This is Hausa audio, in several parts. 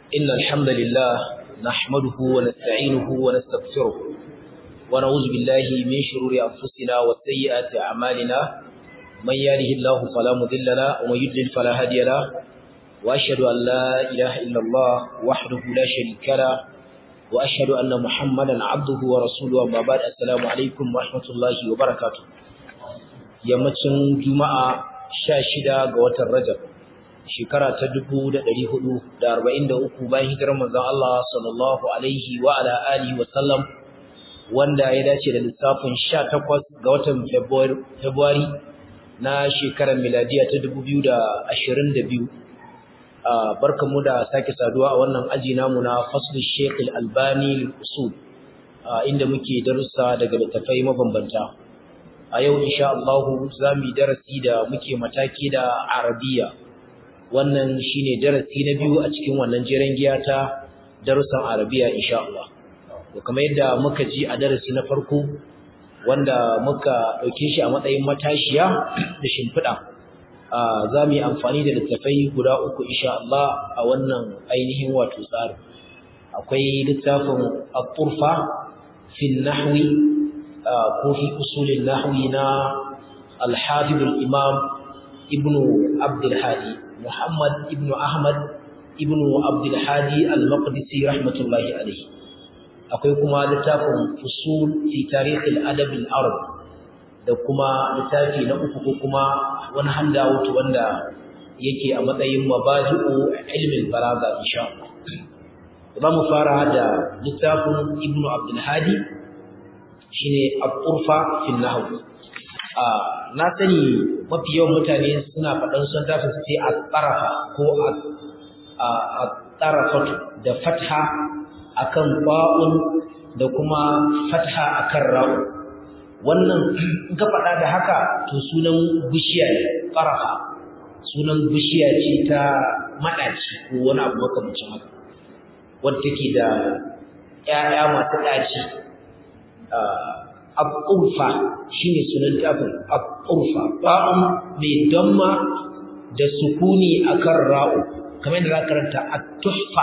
إن الحمد لله نحمده ونستعينه ونستغفره ونعوذ بالله من شرور أنفسنا وسيئات أعمالنا من يهده الله فلا مضل له ومن يضلل فلا هادي له وأشهد أن لا إله إلا الله وحده لا شريك له وأشهد أن محمدا عبده ورسوله أما بعد السلام عليكم ورحمة الله وبركاته yammacin juma'a sha shida ga watan rajab shekara ta dubu da ɗari hudu da arba'in da uku bayan hijirar manzon Allah sallallahu alaihi wa ala alihi wa sallam wanda ya dace da lissafin sha takwas ga watan Fabrairu na shekarar miladiya ta dubu biyu da ashirin da biyu barkanmu da sake saduwa a wannan aji namu na faslul Sheikh Al-Albani usul inda muke darussa daga littafai mabambanta a yau insha Allah za mu yi darasi da muke mataki da Arabiya wannan shine darasi na biyu a cikin wannan jeren giya ta darussan Arabiya insha Allah to kamar yadda muka ji a darasi na farko wanda muka dauke shi a matsayin matashiya da shimfiɗa za mu yi amfani da littafai guda uku insha Allah a wannan ainihin wato tsari akwai littafin al-turfa fi nahwi ko fi usulin nahwi na al-hafiz al-imam ibn abd al-hadi muhammad ibn ahmad ibn abd al-hadi al-maqdisi rahmatullahi alayhi akwai kuma littafin usul fi tarikh al-adab al-arab da kuma littafi na uku ko kuma wani handout wanda yake a matsayin mabaji'u ilmin balaga insha Allah za mu fara da littafin ibn abd al-hadi shine al-urfa fi nahw na sani mafi yawan mutane suna faɗan sun tafi su ce al-tarafa ko al-tarafatu da fatha akan ba'un da kuma fatha akan ra'u wannan in ka faɗa da haka to sunan bishiya ne tarafa sunan bishiya ce ta maɗaci ko wani abu makamancin haka wadda take da ƴaƴa masu ɗaci al-urfa shine sunan tafin al-urfa ba'un mai damma da sukuni akan ra'u kamar da za karanta at-tuhfa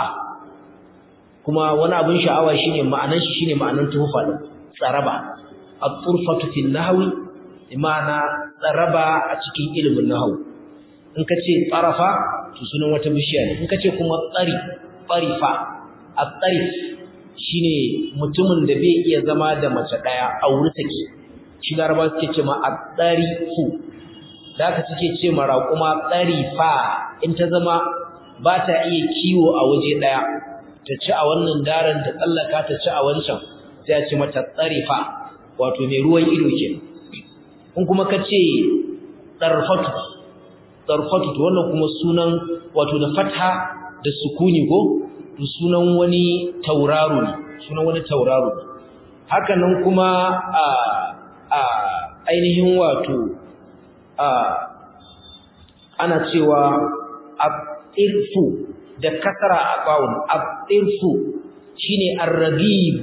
kuma wani abin sha'awa shine ma'anar shi shine ma'anar tuhfa din tsaraba at-turfatu fi nahwi imana tsaraba a cikin ilimin nahwu in ka ce tsarafa to sunan wata bishiya ne in ka ce kuma tsari tsarifa at-tsarif shine mutumin da bai iya zama da mace daya a wuri take shi laraba suke ce ma at-tsarifu da ka suke ce ma raquma tsarifa in ta zama ba ta iya kiwo a waje daya ta ci a wannan daren ta tsallaka ta ci a wancan sai a ce mata tsarifa wato mai ruwan ido ke in kuma ka ce tsarfatu tsarfatu to wannan kuma sunan wato da fatha da sukuni ko sunan wani tauraro ne sunan wani tauraro ne haka nan kuma a a ainihin wato a ana cewa abirfu da kasara a bawun abirfu shine arragib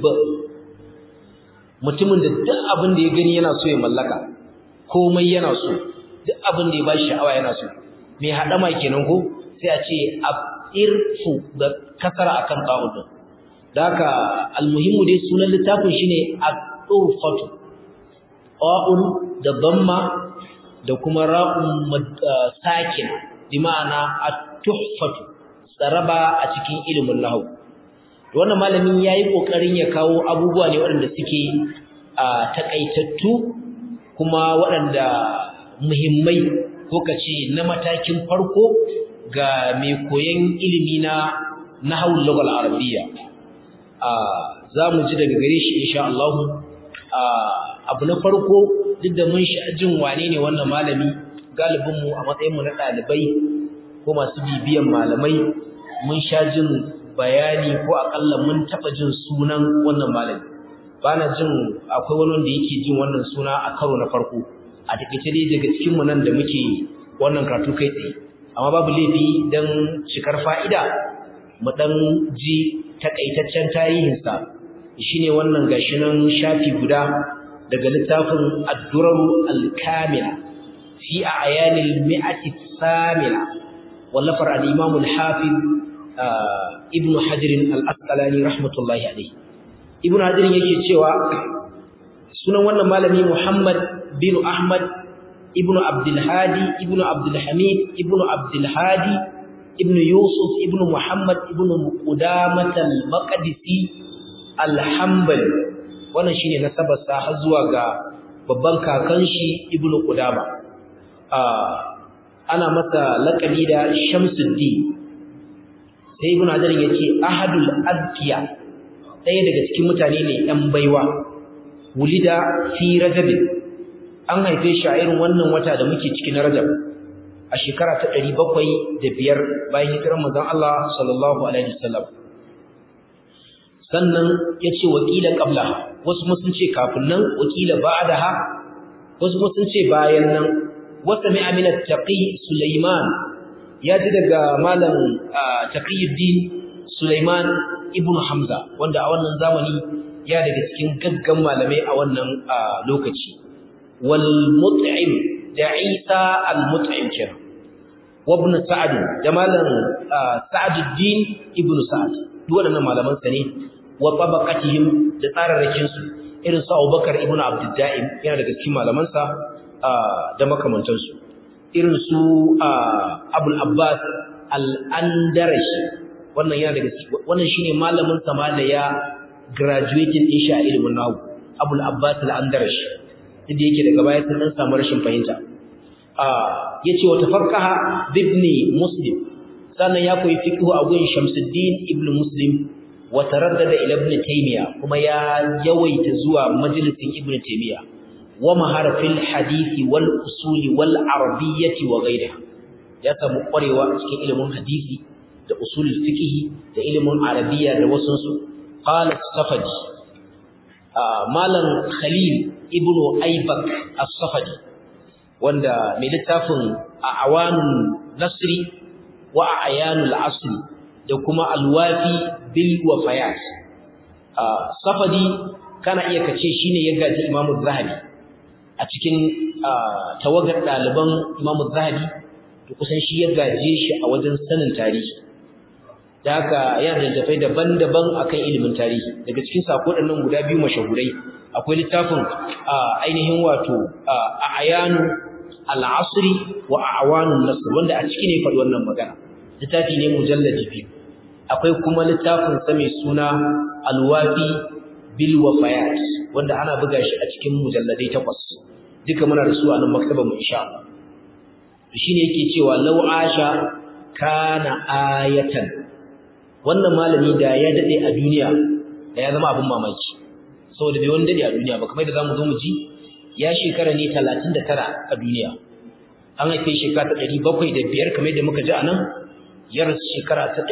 mutumin da duk abin da ya gani yana so ya mallaka komai yana so duk abin da ya bashi sha'awa yana so mai hadama kenan ko sai a ce abirfu da kasara akan bawun din haka almuhimmu dai sunan littafin shine at-turfatu qa'un da damma da kuma ra'un sakin bi ma'ana at-tuhfatu tsaraba a cikin ilimin nahwu wannan malamin yayi kokarin ya kawo abubuwa ne waɗanda suke a takaitattu kuma waɗanda muhimmai ko kace na matakin farko ga mai koyon ilimi na nahwul lughal arabiyya a zamu ji daga gare shi insha Allah abu na farko duk da mun sha jin wane ne wannan malami galibin mu a matsayin mu na dalibai ko masu bibiyan malamai mun sha jin bayani ko akalla mun taba jin sunan wannan malami bana jin akwai wani wanda yake jin wannan suna a karo na farko a takeice dai daga cikin mu nan da muke wannan karatu kai tsaye amma babu laifi dan shikar fa'ida mu dan ji takaitaccen tarihin sa shine wannan gashi nan shafi guda daga littafin ad-durar al-kamila fi a'yanil mi'ati thamina wallafar al-imam al-hafiz ibnu hajar al-asqalani rahmatullahi alayhi ibnu hajar yake cewa sunan wannan malami muhammad bin ahmad ibnu abdul hadi ibnu abdul hamid ibnu abdul hadi ibnu yusuf ibnu muhammad ibnu qudamah al-maqdisi al-hanbali wannan shine nasabar sa har zuwa ga babban kakan shi ibnu qudama ana masa laqabi da shamsuddin sai ibnu hajar yace ahadul adkiya ɗaya daga cikin mutane ne ɗan baiwa wulida fi rajab an haife shi a irin wannan wata da muke cikin rajab a shekara ta 705 bayan hijirar manzon Allah sallallahu alaihi wasallam sannan yace wakila qabla wasu mun ce kafin nan wakila ba'daha wasu mun ce bayan nan wata mai amina taqi sulaiman ya ji daga malam taqiyuddin sulaiman ibnu hamza wanda a wannan zamani ya daga cikin gaggan malamai a wannan lokaci wal mut'im da isa al mut'im kenan wa ibn sa'd da malam sa'duddin ibnu sa'd duk waɗannan malaman sa ne wa tabaqatihim da tsararrakin su irin su Abubakar ibn Abdul Da'im yana daga cikin malaman sa da makamantan su irin su Abul Abbas al-Andarashi wannan yana daga wannan shine malamin sa ma da ya graduating din shi a ilimin nahwu Abul Abbas al-Andarashi inda yake daga baya sun dan samu rashin fahimta yace wa tafarqaha ibn Muslim sannan ya koyi fiqh a gun Shamsuddin ibn Muslim wa taraddada ila ibn Taymiya kuma ya yawaita zuwa majalisin ibn Taymiya wa mahara fil hadisi wal usuli wal arabiyyati wa ghayriha ya samu kwarewa a cikin ilimin hadisi da usulul fiqh da ilimin arabiyya da wasu su qala safadi malam khalil ibn aybak as-safadi wanda mai littafin awanun nasri wa ayanul asri da kuma alwafi bil wafayat safadi kana iya kace shine ya gaji Imam Zahabi a cikin tawagar daliban Imam Zahabi to kusan shi ya gaje shi a wajen sanin tarihi da haka yana da tafai daban-daban akan ilimin tarihi daga cikin sako nan guda biyu mashahurai akwai littafin ainihin wato ayanu al-asri wa awanun nasr wanda a ciki ne faɗi wannan magana littafi ne mujalladi biyu akwai kuma littafin sa mai suna alwafi bil wafayat wanda ana buga shi a cikin mujalladai takwas duka muna da su a nan maktabar mu insha Allah shine yake cewa law asha kana ayatan wannan malami da ya dade a duniya da ya zama abin mamaki saboda bai wani dade a duniya ba kamar da zamu zo mu ji ya shekara ne 39 a duniya an haife shekara ta 705 kamar yadda muka ji a nan ya rasu shekara ta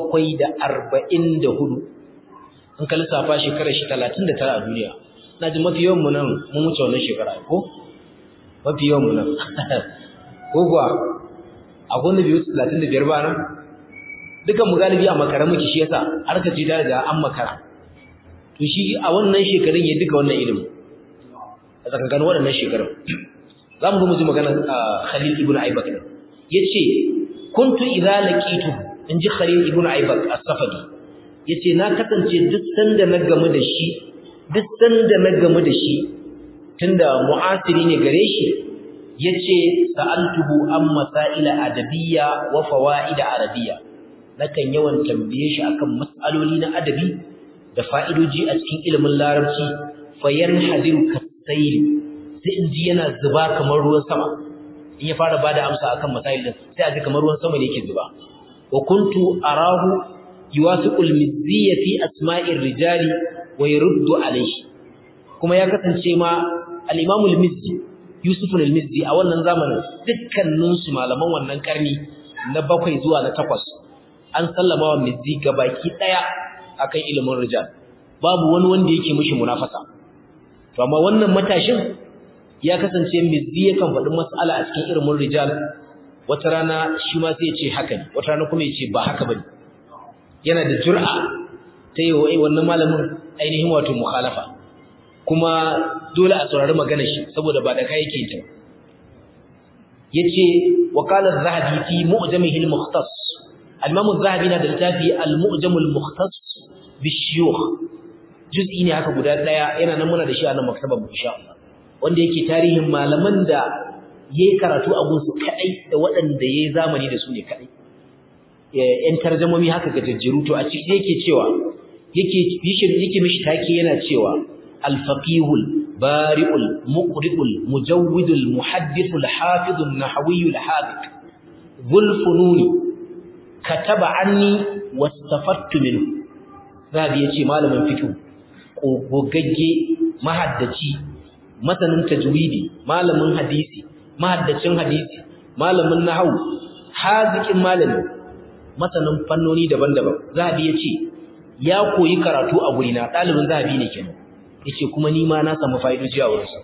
744 in ka lissafa shekarar shi 39 a duniya na ji mafi yawan mu nan mun wuce wannan shekara ko mafi yawan mu nan ko kuwa a gwanda biyu 35 ba nan dukan mu galibi a makara muke shi yasa har ka ji da riga an makara to shi a wannan shekarun ya duka wannan ilimi a tsakankanin waɗannan shekarun za mu zo mu ji magana Khalil ibn Aibak yace kuntu idza laqitu in ji Khalil ibn Aibak as-Safadi yace na kasance duk sanda na gamu da shi duk sanda na gamu da shi tunda mu'asiri ne gare shi yace sa'altuhu an masaila adabiyya wa fawaid arabiyya nakan yawan tambaye shi akan mas'aloli na adabi da fa'idoji a cikin ilimin larabci fayan hadiru kasayli sai in ji yana zuba kamar ruwan sama in ya fara bada amsa akan masail din sai a ji kamar ruwan sama ne yake zuba wa kuntu arahu yuwasiqul mizziya fi asma'ir rijali wa yurdu alayhi kuma ya kasance ma al-imam al-mizzi yusuf al-mizzi a wannan zamanin dukkanin su malaman wannan karni na bakwai zuwa na takwas an sallama wa mizzi gabaki daya akan ilimin rijal babu wani wanda yake mishi munafasa to amma wannan matashin ya kasance mizzi yakan faɗi mas'ala a cikin ilimin rijal wata rana shi ma sai ya ce haka ne wata rana kuma ya ce ba haka bane yana da jur'a ta yi wa wannan malamin ainihin wato mukhalafa kuma dole a saurari maganar shi saboda ba da kai yake ta yace wa qala az-zahabi fi mu'jamihi al-mukhtas al-Imam az-Zahabi na da littafi al-Mu'jam al-Mukhtas bi-Shuyukh juz'i ne haka guda daya yana nan muna da shi a nan maktabar mu insha Allah wanda yake tarihin malaman da yayi karatu a gunsu kadai da waɗanda yayi zamani da su ne kadai yan tarjumomi haka ga jajjiru to a ciki yake cewa yake yake mishi take yana cewa al-faqihul bari'ul muqri'ul mujawwidul muhaddithul hafizun nahwiyul hafiq dhul fununi kataba anni wastafattu minhu zabi yace malamin fiqh gogagge mahaddaci masanin tajwidi malamin hadisi mahaddacin hadisi malamin nahwu hazikin malami masanin fannoni daban-daban zabi yace ya koyi karatu a gurina dalibin zabi ne kenan yace kuma ni ma na samu fa'idoji a wurinsa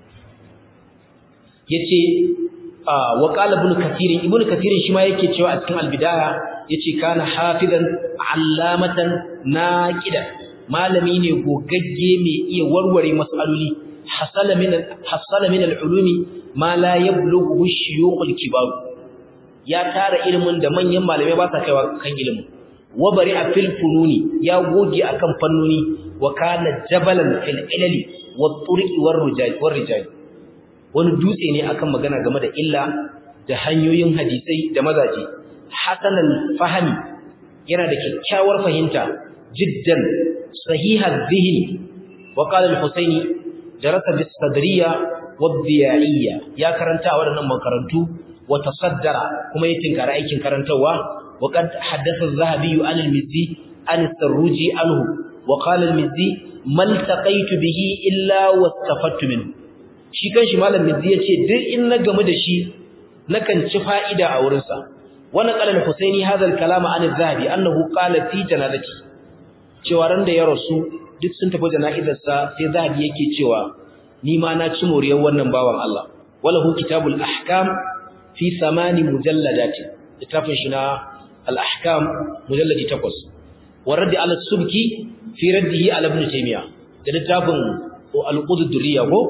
yace wa qala ibn kathir ibn kathir shi ma yake cewa a cikin al-bidaya yace kana hafizan allamatan naqidan malami ne gogagge mai iya warware masaloli hasala min hasala min al-ulumi ma la yablughu shuyukh al-kibar ya tara ilimin da manyan malamai ba sa kaiwa kan ilimin wa bari'a fil fununi ya goge akan fannoni wa kana jabalan fil ilali wat turqi war rijal war rijal wani dutse ne akan magana game da illa da hanyoyin hadisai da mazaje hasan al-fahmi yana da kyakkyawar fahimta jiddan sahiha dhihni wa qala al-husaini darasa bis sadriya wad diyaiya ya karanta a wadannan makarantu wa tasaddara kuma ya tinkara aikin karantawa وقد حدث الذهبي عن المزي عن السروجي عنه وقال المزي ما التقيت به إلا واستفدت منه shi kanshi malam mizzi yace duk in na gamu da shi nakan ci fa'ida a wurin sa wannan qalan husaini hadha al-kalam an az-zahabi annahu qala fi janazati cewa ran da ya rasu duk sun tafi jana'izar sa sai zahabi yake cewa ni ma na ci moriyar wannan bawan Allah walahu kitabul ahkam fi thamani mujalladati littafin shi na الأحكام مجلد تقص والرد على السبكي في رده على ابن تيمية للتافن القود الدرية هو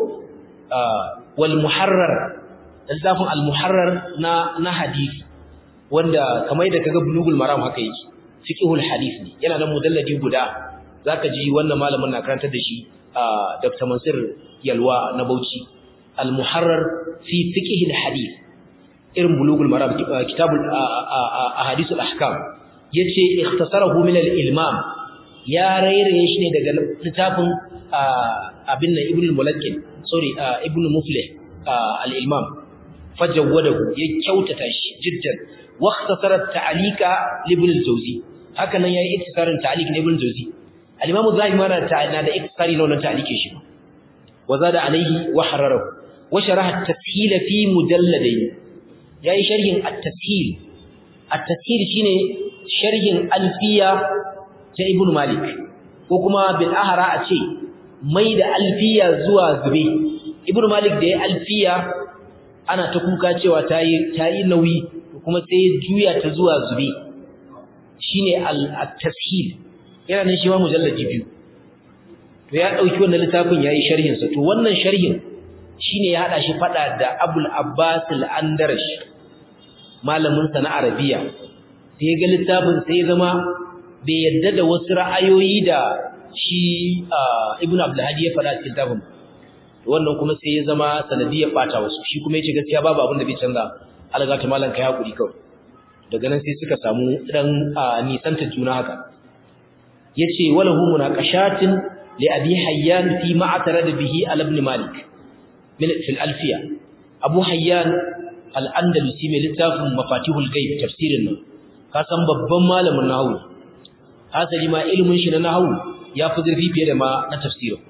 والمحرر للتافن المحرر نا نا حديث wanda kamar da kaga bulugul maram haka yake fiqhul hadith ne yana da mujalladi guda zaka ji wannan malamin na karantar da shi Dr. Mansur Yalwa na Bauchi al-muharrar fi fiqhil hadith irin bulugul maram kitabul ahadithul ahkam yace ikhtasarahu min al-ilmam ya rairaye shi ne daga littafin abin nan ibn al-mulakkin sorry ibn muflih al-ilmam fajawadahu ya kyautata shi jiddan wa ikhtasara ta'alika li ibn al-jawzi haka nan yayi ikhtisarin ta'alik li ibn al-jawzi al-imam az-zahabi ma na da ikhtisari na wannan ta'alike shi wa zada alayhi wa hararahu wa sharaha at-tashil fi mujalladayn yayi sharhin at-tashil at-tashil shine sharhin alfiya ta ibn malik ko kuma bil ahra a ce mai da alfiya zuwa zube ibn malik da ya alfiya ana ta kuka cewa tayi tayi nauyi kuma sai juya ta zuwa zube shine at-tashil yana nan shi ma mujalladi biyu to ya dauki wannan littafin yayi sharhin sa to wannan sharhin shine ya hada shi fada da abul abbas al-andarash malamin sa na arabiya sai ga littafin sai ya zama bai yadda da wasu ra'ayoyi da shi ibnu abdul hadi ya fada cikin littafin wannan kuma sai ya zama sanadiyar bata wasu shi kuma yace gaskiya babu abin da bai canza alga ta malan kai hakuri kawai daga nan sai suka samu dan nisanta juna haka yace walahu munaqashatin li abi hayyan fi ma'tarad bihi al ibn malik min fil alfiya abu hayyan al-andalusi mai littafin mafatihul ghaib tafsirin nan ka san babban malamin nahwu hasali ma ilimin shi na nahwu ya fi zurfi fiye da ma na tafsirin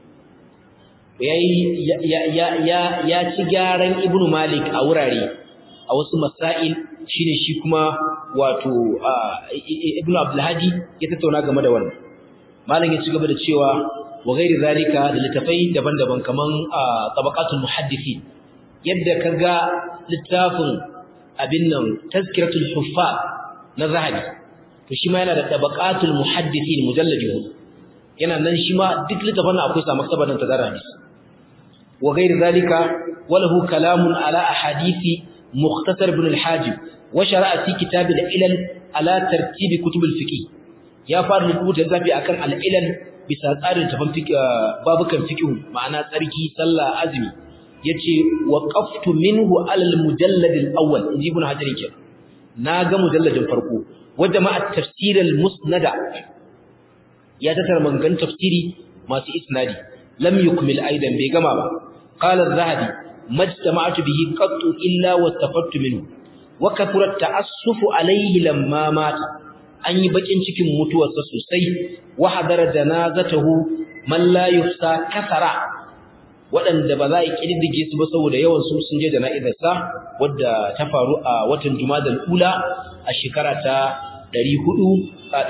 yayi ya ya ya ya ci gyaran ibnu malik a wurare a wasu masail shine shi kuma wato ibnu abdulhadi ya tattauna game da wannan malam ya ci gaba da cewa wa ghairi zalika da litafai daban-daban kaman tabaqatul muhaddisi yadda kaga littafin abin nan tazkiratul huffaz na zahabi to shi ma yana da tabaqatul muhaddisin mujalladi yana nan shi ma duk littafin akwai sa maktabar nan ta zara hadisi wa ghairi zalika walahu kalamun ala ahadisi mukhtasar ibn al-hajib wa shara'a fi kitab al-ilal ala tartib kutub al-fiqh ya fara rubuta zafi akan al-ilal bisa tsarin tafan babukan fiqh ma'ana tsarki sallah azumi yace waqaftu minhu ala al-mujallad al-awwal inji ibn hajar yake naga mujalladin farko wanda ma at-tafsir al-musnada ya tattara mangan tafsiri masu isnadi lam yukmil aidan bai gama ba qala az-zahabi majtama'tu bihi qattu illa wastafattu minhu wa kathura ta'assufu alayhi lamma mata an yi bakin cikin mutuwarsa sosai wa hadara janazatahu man la yuhsa kasara waɗanda ba za a kididdige su ba saboda yawan su sun je jana'izarsa wadda ta faru a watan Jumadal Ula a shekara ta 400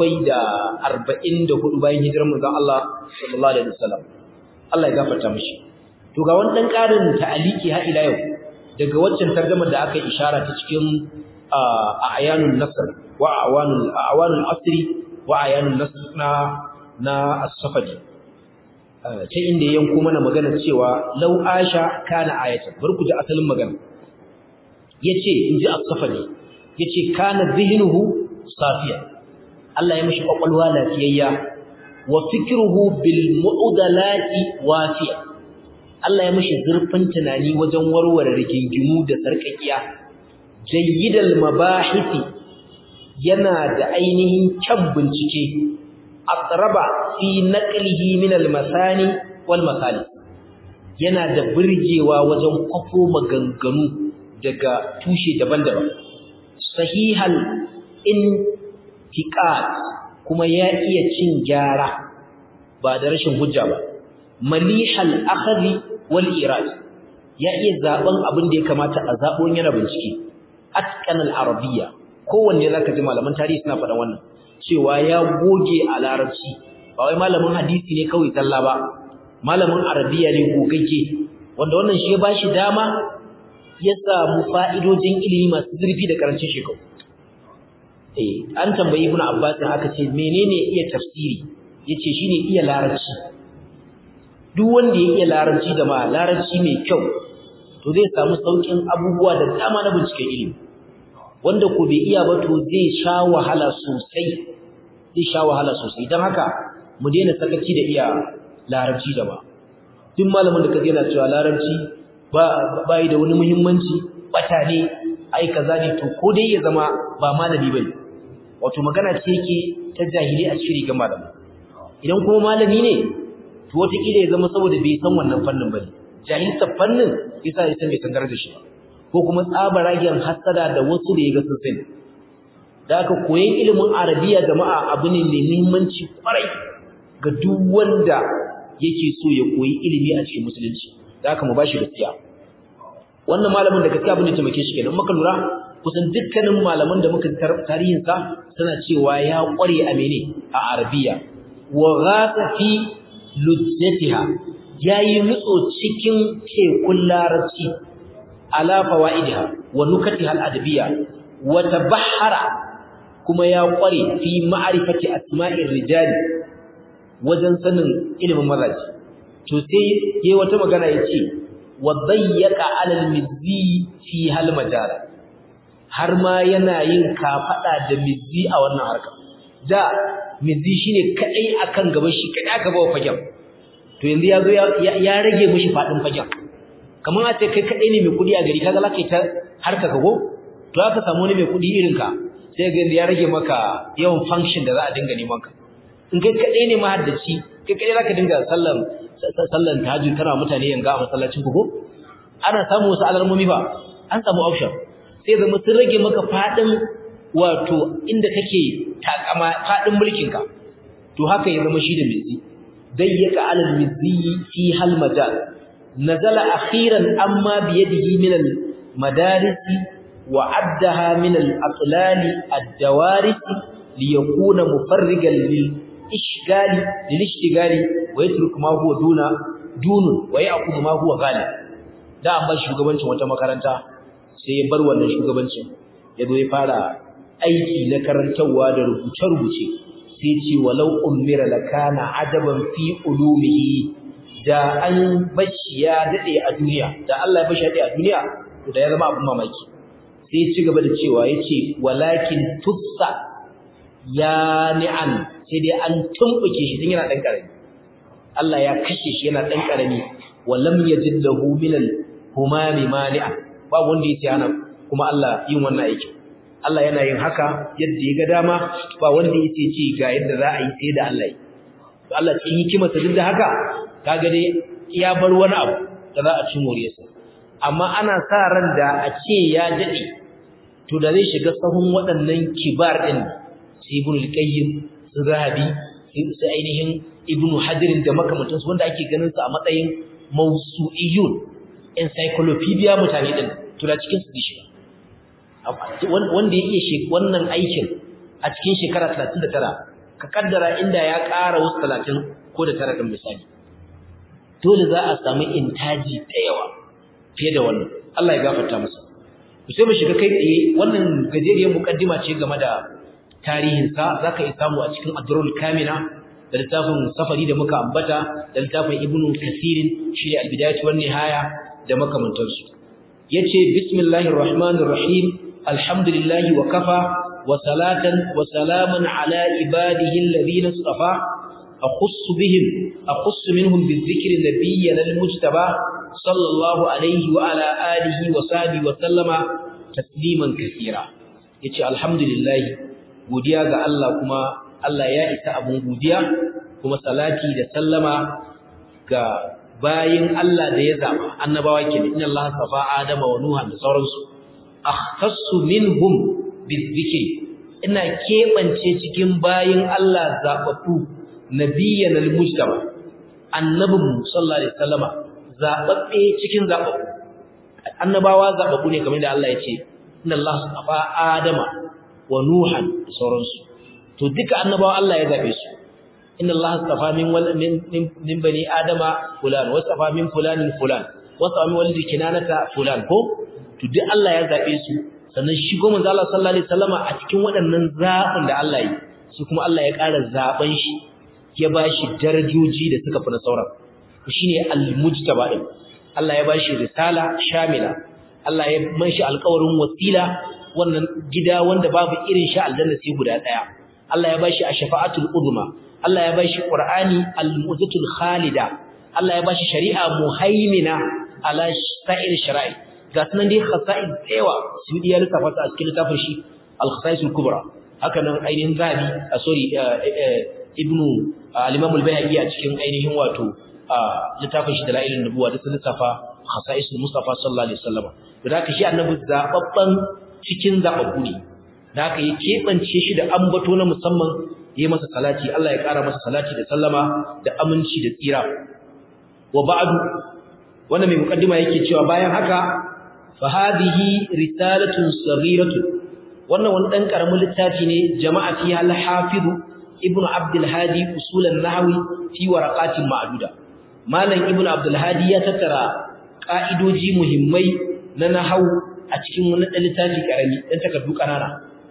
744 bayan hijirar manzon Allah sallallahu alaihi wasallam Allah ya gafarta mishi to ga wani dan karin ta'aliki har ila yau daga waccan tarjumar da aka ishara ta cikin ayanun nasr wa awanul awanul asri wa ayanun nasr na na as-safadi ta inda yanko mana magana cewa law asha kana ayatan bar ku ji asalin magana yace inji as-safadi yace kana dhihnuhu safiya Allah ya mishi kwakwalwa lafiyayya wa fikruhu bil mu'dalati wafiya Allah ya mishi zurfin tunani wajen warware rigingimu da sarkakiya jayyidal mabahisi yana da ainihin kyan bincike aqraba fi naqlihi min al masani wal masalis yana da burgewa wajen kwafo maganganu daga tushe daban-daban sahihal intiqad kuma ya iya cin gyara ba da rashin hujja ba malihal akhri wal irad ya iya zaben abin da ya kamata a zabo yana bincike atqan al arabiyya kowanne zaka ji malaman tarihi suna faɗa wannan cewa ya goge a larabci ba wai malamin hadisi ne kawai talla ba malamin arabiya ne gogagge wanda wannan shi ya bashi dama ya samu fa'idojin ilimi masu zurfi da karancin shekaru eh an tambayi ibnu abbas aka ce menene iya tafsiri yace shine iya larabci duk wanda ya iya larabci da ma larabci mai kyau to zai samu saukin abubuwa da dama na binciken ilimi wanda ko bai iya ba to zai sha wahala sosai zai sha wahala sosai dan haka mu daina sakaci da iya larabci da ba duk malamin da kaje yana cewa larabci ba bai da wani muhimmanci bata ne ai kaza ne to ko dai ya zama ba malami bane wato magana ce yake ta jahili a cikin rigar malami idan kuma malami ne to wata kila ya zama saboda bai san wannan fannin bane jahilta fannin yasa ya san bai san darajar shi ko kuma tsabaragen hasada da wasu da yaga sun sani da aka koyan ilimin arabiya jama'a abu ne mai muhimmanci kwarai ga duk wanda yake so ya koyi ilimi a cikin musulunci da aka mu bashi gaskiya wannan malamin da gaskiya abin da taimake shi kenan muka lura kusan dukkanin malaman da muka tarihin sa suna cewa ya kware a mene a arabiya wa ghasa fi lujjatiha yayi nutso cikin tekun larabci ala fawaidiha wa nukatiha al-adabiyya wa tabahhara kuma ya kware fi ma'rifati asma'ir rijali wajen sanin ilimin mazaji to sai yayi wata magana yace wa dayyaka 'ala al-mizzi fi hal majala har ma yana yin kafada da mizzi a wannan harka da mizzi shine kadai akan gaban shi kadai aka bawa fagen to yanzu yazo ya rage mishi fadin fagen kamar a ce kai kadai ne mai kudi a gari kaga zaka yi ta harka kago to aka samu ne mai kudi irin ka sai ga ya rage maka yawan function da za a dinga neman ka in kai kadai ne mahaddaci kai kadai zaka dinga sallan sallan tahajjud kana mutane yanga a masallacin ku ko ana samu wasu alarmomi ba an samu option sai zama sun rage maka fadin wato inda kake takama fadin mulkin ka to haka ya zama shi da mizi dayyaka alal mizi fi hal majal nazala akhiran amma biyadihi min al madaris wa addaha min al atlal ad dawaris liyakuna mufarrigan lil ishgali lil ishtigali wa yatruk ma huwa duna dunun wa ya'khudhu ma huwa ghalib da an ba shugabancin wata makaranta sai ya bar wannan shugabancin ya zo ya fara aiki na karantarwa da rubuce-rubuce sai ce walau ummira lakana adaban fi ulumihi da an bashi ya dade a duniya da Allah ya bashi a duniya to da ya zama abin mamaki sai ya ci gaba da cewa yace walakin tussa ya ni'an sai dai an tumbuke shi tun yana dan karami Allah ya kashe shi yana dan karami wa lam yajid lahu min al-humami mani'a ba wanda yace ana kuma Allah yin wannan aiki Allah yana yin haka yadda ya ga dama ba wanda yace ce ga yadda za a yi sai da Allah yi to Allah cikin hikimarsa duk da haka kaga dai ya bar wani abu da za a ci moriyarsa amma ana sa ran da a ce ya dade to da zai shiga sahun waɗannan kibar din sai ibn al-qayyim su zahabi su ainihin ibn hajar da makamantansu wanda ake ganin su a matsayin mawsu'iyun encyclopedia mutane din to da cikin su dishi wanda ya iya wannan aikin a cikin shekara 39 ka kaddara inda ya ƙara wasu 30 ko da tara din misali dole za a samu intaji da yawa fiye da wannan Allah ya gafarta masa sai mu shiga kai tsaye wannan gajeriyar mukaddima ce game da tarihinsa za ka yi samu a cikin adrul kamina da littafin safari da muka ambata da littafin ibnu kasirin shi ne albidayatu wan nihaya da makamantansu yace bismillahir rahmanir rahim alhamdulillahi wa kafa wa salatan wa salaman ala ibadihi alladhina istafa akhussu bihim akhussu minhum bizikri nabiyyan almujtaba sallallahu alayhi wa ala alihi wa sahbihi wa sallama tasliman kaseera yace alhamdulillahi godiya ga Allah kuma Allah ya isa abun godiya kuma salati da sallama ga bayin Allah da ya zaba annabawa kenan inna Allah safa adama wa nuha da sauransu akhtassu minhum bizikri ina kebance cikin bayin Allah zababbu nabiyyan almujtaba annabin sallallahu alaihi wasallama zababbe cikin zababbu annabawa zababbu ne kamar da Allah ya ce inna Allah safa adama wa nuhan da sauransu to duka annabawa Allah ya zabe su inna Allah astafa min min min bani adama fulan wa astafa min fulanin fulan wa astafa min walidi kinanata fulan ko to duk Allah ya zabe su sannan shi goma manzo Allah sallallahu alaihi wasallama a cikin waɗannan zabin da Allah yi su kuma Allah ya ƙara zaben shi ya bashi darajoji da suka fi na sauran shine al-mujtaba din Allah ya bashi risala shamila Allah ya manshi alƙawarin wasila wannan gida wanda babu irin shi aljanna sai guda daya Allah ya bashi ash-shafa'atul uzma Allah ya bashi qur'ani al-mu'jizatul khalida Allah ya bashi shari'a muhaimina ala sa'ir shara'i ga sunan dai khasa'id tsewa su ya lissafa a cikin littafin shi al-khasa'isul kubra haka nan ainihin zabi sorry ibnu al-imam al-bayhaqi a cikin ainihin wato littafin shi dalailun nubuwa da sun lissafa khasa'isul mustafa sallallahu alaihi wasallam da haka shi annabi zababban cikin zababbu ne da haka ya kebance shi da ambato na musamman yayi masa salati Allah ya kara masa salati da sallama da aminci da tsira wa ba'du wannan mai mukaddima yake cewa bayan haka fa hadhihi risalatun saghiratun wannan wani dan karamin littafi ne jama'a fi al-hafiz ibnu abdul hadi usul an-nahwi fi waraqatin ma'duda malam ibnu abdul hadi ya tattara ka'idoji muhimmai na nahwu a cikin wani littafi karami dan takardu kanana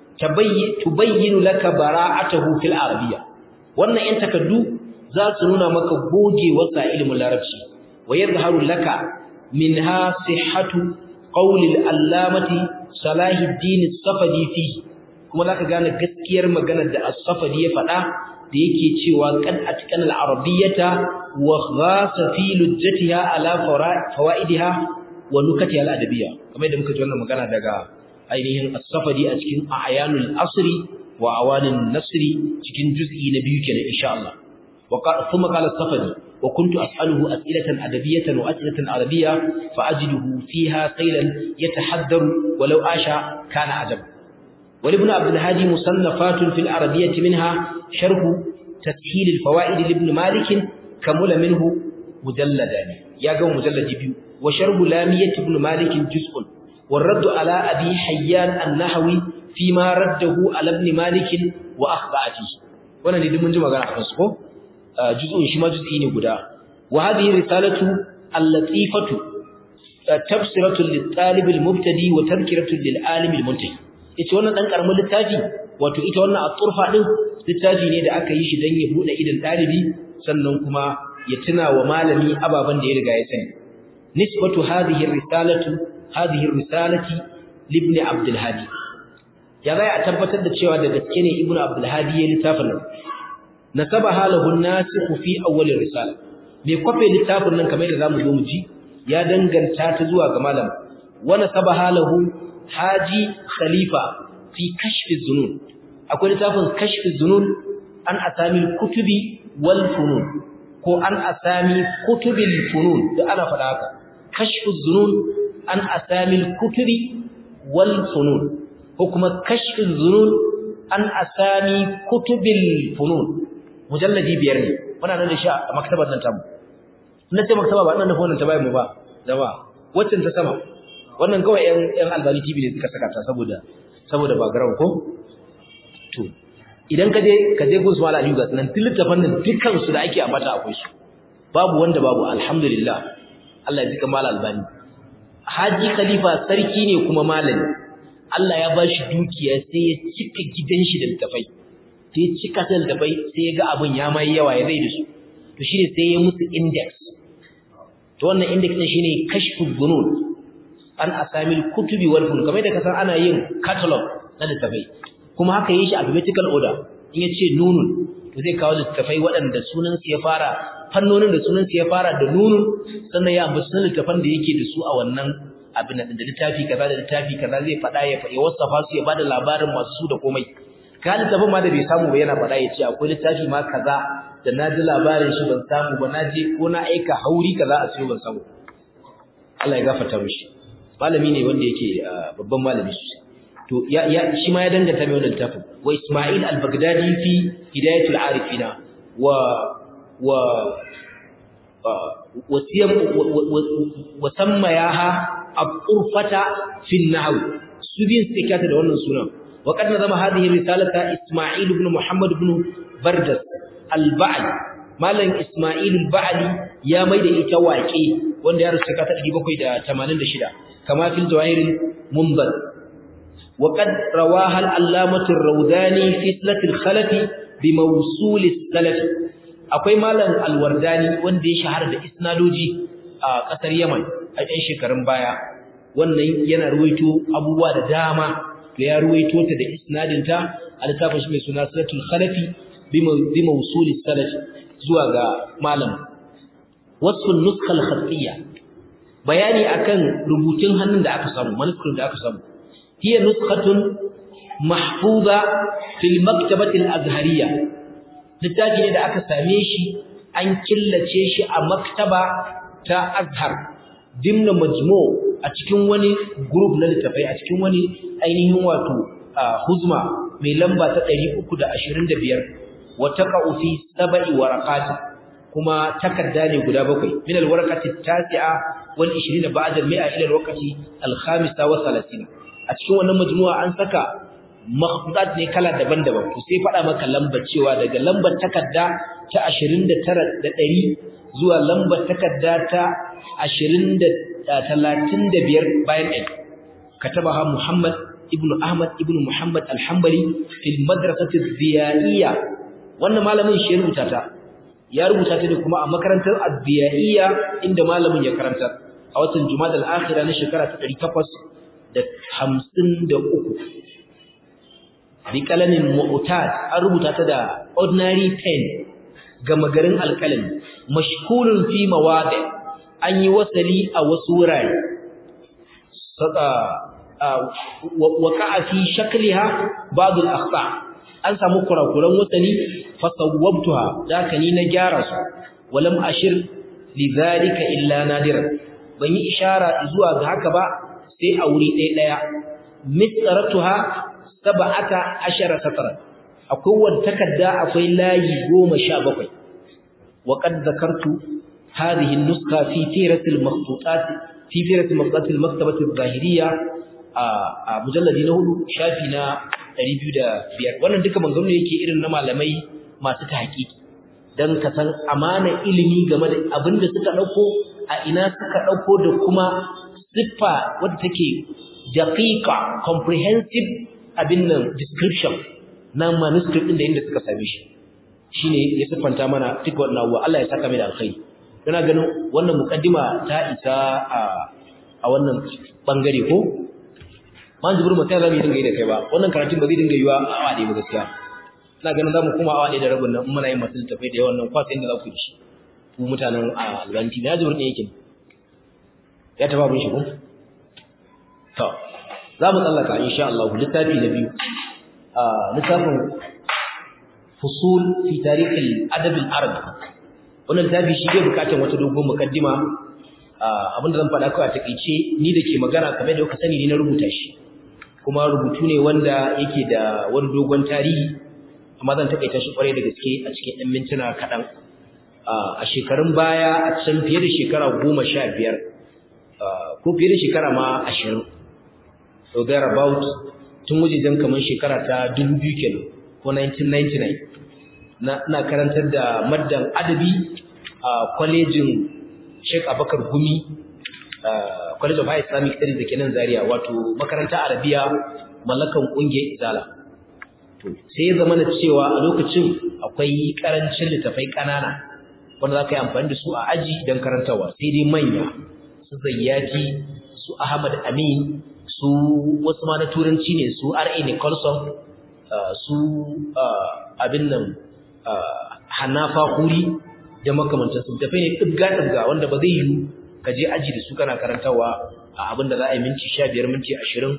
tubayyinu laka bara'atahu fil arabiyya wannan yan takaddu za su nuna maka gogewarsa ilimin larabci wa yadhharu laka minha sihhatu qawli al-allamati salahuddin as-safadi fi kuma zaka gane gaskiyar maganar da as-safadi ya faɗa da yake cewa qad atqana al-arabiyyata wa ghasa fi lujjatiha ala fawaidiha wa nukatiha al-adabiyya kamar da muka ji wannan magana daga ainihin as-safadi a cikin ayanul asri wa awanin nasri cikin juz'i na biyu kenan insha Allah wa thumma qala as-safadi wa kuntu as'aluhu as'ilatan adabiyatan wa as'ilatan arabiyya fa ajiduhu fiha saylan yatahaddaru walau asha kana ajab ولابن عبد الهادي مصنفات في العربية منها شرح تسهيل الفوائد لابن مالك كمل منه مجلدان يا جو مجلد بيو وشرح لامية ابن مالك جزء والرد على أبي حيان النحوي فيما رده على ابن مالك وأخطأ فيه وانا ندي من جمع غير أحفظكم جزء شما جزئين قدا وهذه رسالة اللطيفة تبصرة للطالب المبتدي وتذكرة للعالم المنتهي ita wannan dan karamin littafi wato ita wannan at-turfa din littafi ne da aka yi shi dan ya bude idan dalibi sannan kuma ya tuna wa malami ababan da ya riga ya sani nisbatu hadhihi ar-risalatu hadhihi risalati libni abdul hadi ya zai a tabbatar da cewa da gaske ne ibnu abdul hadi ya littafin nan nasaba halahu an-nasikh fi awwal risala me kwafe littafin nan kamar da zamu zo mu ji ya danganta ta zuwa ga malam wa nasaba halahu haji khalifa fi kashf az-zunun akwai littafin kashf az-zunun an asami kutubi wal funun ko an asami kutubil funun da ana faɗa haka kashf az-zunun an asami kutubi wal funun ko kuma kashf az-zunun an asami kutubil funun mujalladi biyar ne muna nan da shi a maktabar nan tamu na ce maktaba ba nan da wannan ta bayan mu ba jama'a waccan ta sama wannan kawai ƴan ƴan albani tv ne suka saka ta saboda saboda background ko to idan ka je ka je gun su mala aliyu ga nan littafan nan dukkan su da ake ambata akwai su babu wanda babu alhamdulillah Allah ya jika mala albani haji khalifa sarki ne kuma malami Allah ya ba shi dukiya sai ya cika gidan shi da littafai sai cika ta littafai sai ya ga abin ya mai yawa ya zai da su to shine sai ya musu index to wannan index din shine kashfu bunun an asamil kutubi wal fun kamar da kasan ana yin catalog na littafai kuma haka yi shi alphabetical order in yace nunun to zai kawo littafai waɗanda sunan su ya fara fannonin da sunan su ya fara da nunun sannan ya ambaci sunan littafan da yake da su a wannan abin da littafi kaza da littafi kaza zai faɗa ya ya wasafa su ya bada labarin masu su da komai ka littafin ma da bai samu ba yana faɗa ya ce akwai littafi ma kaza da na ji labarin shi ban samu ba na je ko na aika hauri kaza a siyo ban samu Allah ya gafarta mishi malami ne wanda yake babban malami sosai to ya ya shi ma ya danganta mai wannan littafin wa Isma'il al-Baghdadi fi Hidayatul Arifina wa wa wasiyam wa sammayaha al-urfata fi an-nahw su bin sikata da wannan sunan wa qad nazama hadhihi risalata Isma'il ibn Muhammad ibn Bardas al-Ba'li malam Isma'il al-Ba'li ya maida ita waƙe wanda ya rasu ta 786 kama fil jawahir al-munzal wa qad rawaha al-allamah ar-rawdani fi islat al-khalaf bi mawsul al-salaf akwai malam al-wardani wanda ya shahara da isnadoji a kasar Yaman a ɗan shekarun baya wannan yana ruwaito abubuwa da dama da ya ruwaito ta da isnadinta a littafin shi mai suna salatul khalafi bi mawsuli salafi zuwa ga malam wasu nuskal khatiyya bayani akan rubutun hannun da aka samu manuscript da aka samu hiya nuskhatun mahfuza fil maktabati al-azhariyya littafi ne da aka same shi an killace shi a maktaba ta azhar dimna majmu a cikin wani group na littafai a cikin wani ainihin wato huzma mai lamba ta 325 wa taqa'u fi sab'i waraqat kuma takarda ne guda bakwai min alwarqati at-tasi'a wal 20 ba'da al-mi'a ila alwaqti al-khamisa wa 30 a cikin wannan majmu'a an saka makhdudat ne kala daban-daban to sai faɗa maka lambar cewa daga lambar takarda ta 29 da 100 zuwa lambar takarda ta 20 da 35 bayan ɗari katabaha Muhammad ibn Ahmad ibn Muhammad al-Hanbali fil madrasati ad-diyaiya wannan malamin shi rubuta ta ya rubuta ta ne kuma a makarantar ad-diyaiya inda malamin ya karanta a watan Jumada al-Akhirah na shekara ta 853 bi kalamin mu'tad an rubuta ta da ordinary pen gama garin alkalami mashkulun fi mawadi an yi wasali a wasu wurare waqa'a fi shakliha ba'd al-akhta an samu kurakuran wasali fa sawwabtuha daka ni na gyara su walam ashir lidhalika illa nadiran ban yi ishara zuwa ga haka ba sai a wuri ɗaya ɗaya misratuha sab'ata ashara satara akwai wata takarda akwai layi 17 wa qad zakartu hadhihi an-nuskha fi tirat al-makhtutat fi tirat al-makhtutat al-maktabah al-zahiriyya a mujalladi na hudu shafi na 205 wannan duka maganganu yake irin na malamai masu tahqiqi dan ka san amana ilimi game da abinda suka dauko a ina suka dauko da kuma siffa wadda take daqiqa comprehensive abin nan description na manuscript din da inda suka same shi shine ya siffanta mana duk wannan abuwa Allah ya saka mai da alkhairi ina ganin wannan mukaddima ta isa a a wannan bangare ko man jibir mutai zamu dinga yi da kai ba wannan karatun ba zai dinga yiwa a awa ɗaya ba gaskiya ina ganin zamu kuma awa ɗaya da rabin nan muna yin masu tafai da yawan nan kwasan da za ku yi shi ku mutanen a albanti na jibir ne yake ya taba bin shi ko to za mu tsallaka insha Allah littafi na biyu a littafin fusul fi tarikh al-adab al-arabi wannan littafi shi bai bukatar wata dogon mukaddima abinda zan faɗa kawai a takeice ni da ke magana kamar da kuka sani ni na rubuta shi kuma rubutu ne wanda yake da wani dogon tarihi amma zan takaita shi kwarai da gaske a cikin ɗan mintuna kaɗan a shekarun baya a can fiye da shekara goma sha biyar ko fiye da shekara ma ashirin so there about tun wajejen kamar shekara ta dubu biyu kenan ko 1999 na karantar da maddan adabi a kwalejin Sheikh Abakar Gumi College of High Islamic Studies da ke nan Zaria wato makaranta Arabiya mallakan kungiyar Izala to sai ya zama cewa a lokacin akwai karancin littafai kanana wanda za ka yi amfani da su a aji don karantawa sai dai manya su Zayyati su Ahmad Amin su wasu ma na turanci ne su R.A. Nicholson su abin nan Hanafa Huri da makamantar su tafi ne ɗibga-ɗibga wanda ba zai yi ka je aji da su kana karantawa a abin da za a yi minti sha biyar minti ashirin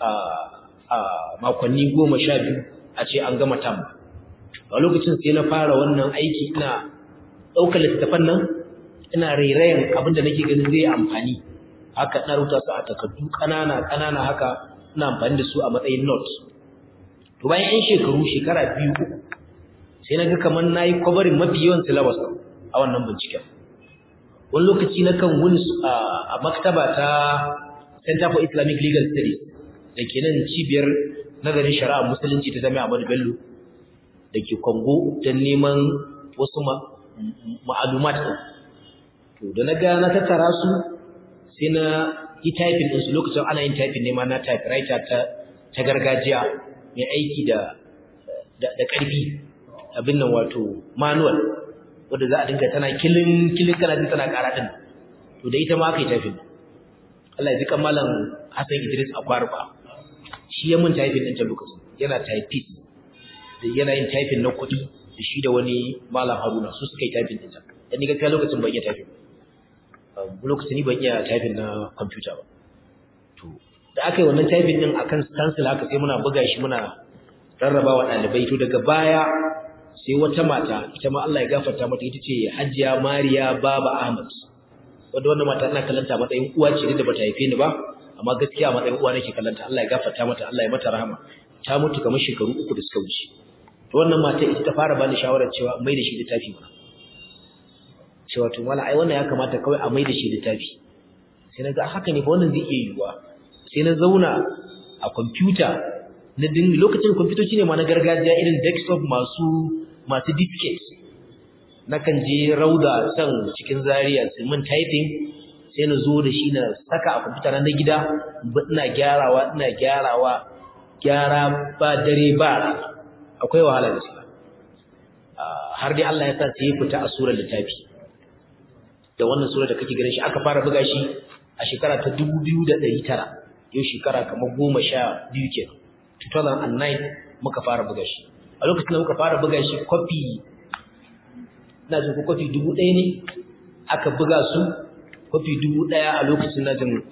a makonni goma sha biyu a ce an gama tam a lokacin sai na fara wannan aiki ina ɗaukar littattafan nan ina rairayen abin da nake ganin zai amfani haka na rubuta su a takardu ƙanana ƙanana haka ina amfani da su a matsayin notes to bayan 'yan shekaru shekara biyu uku sai na ga kamar na yi kwabarin mafi yawan syllabus a wannan binciken wani lokaci na kan wuni a maktaba ta center for islamic legal studies da ke nan cibiyar nazarin shari'a musulunci ta jami'a ahmadu bello da ke kongo don neman wasu ma'alumat ɗin to da na ga na tattara su sai na yi typing ɗinsu lokacin ana yin typing nema na typewriter ta gargajiya mai aiki da ƙarfi abin nan wato manual wanda za a dinga tana kilin kilin kana jin tana ƙara din to da ita ma aka yi typing Allah ya ji kan malam Hassan Idris Akwarba shi ya mun typing din ta lokacin yana typist da yana yin typing na kuɗi da shi da wani malam Haruna su suka yi typing din ta dan ni gaskiya lokacin ban iya typing lokacin ni ban iya typing na computer ba to da aka yi wannan typing din akan stencil haka sai muna buga shi muna rarrabawa ɗalibai to daga baya sai wata mata ita ma Allah ya gafarta mata ita ce Hajiya Mariya Baba Ahmad wanda wannan mata ina kallanta matsayin uwa ce da bata haife ni ba amma gaskiya matsayin uwa nake kallanta Allah ya gafarta mata Allah ya mata rahama ta mutu kamar shekaru uku da suka wuce to wannan mata ita ta fara bani shawarar cewa mai da shi littafi mana cewa to mala ai wannan ya kamata kawai a mai da shi littafi sai na ga haka ne ba wannan zai iya yiwuwa sai na zauna a kwamfuta na din lokacin kwamfutoci ne ma na gargajiya irin desktop masu masu disket nakan je rauda can cikin zaria su min typing sai na zo da shi na saka a kwamfuta na gida ina gyarawa ina gyarawa gyara ba dare ba akwai wahala da shi har dai Allah ya sa sai ya fita a surar littafi da wannan surar da kake ganin shi aka fara buga shi a shekara ta 2900 yau shekara kamar goma sha biyu kenan 2009 muka fara buga shi a lokacin da muka fara buga shi kwafi na jin ko kwafi dubu ɗaya ne aka buga su kwafi dubu ɗaya a lokacin na jin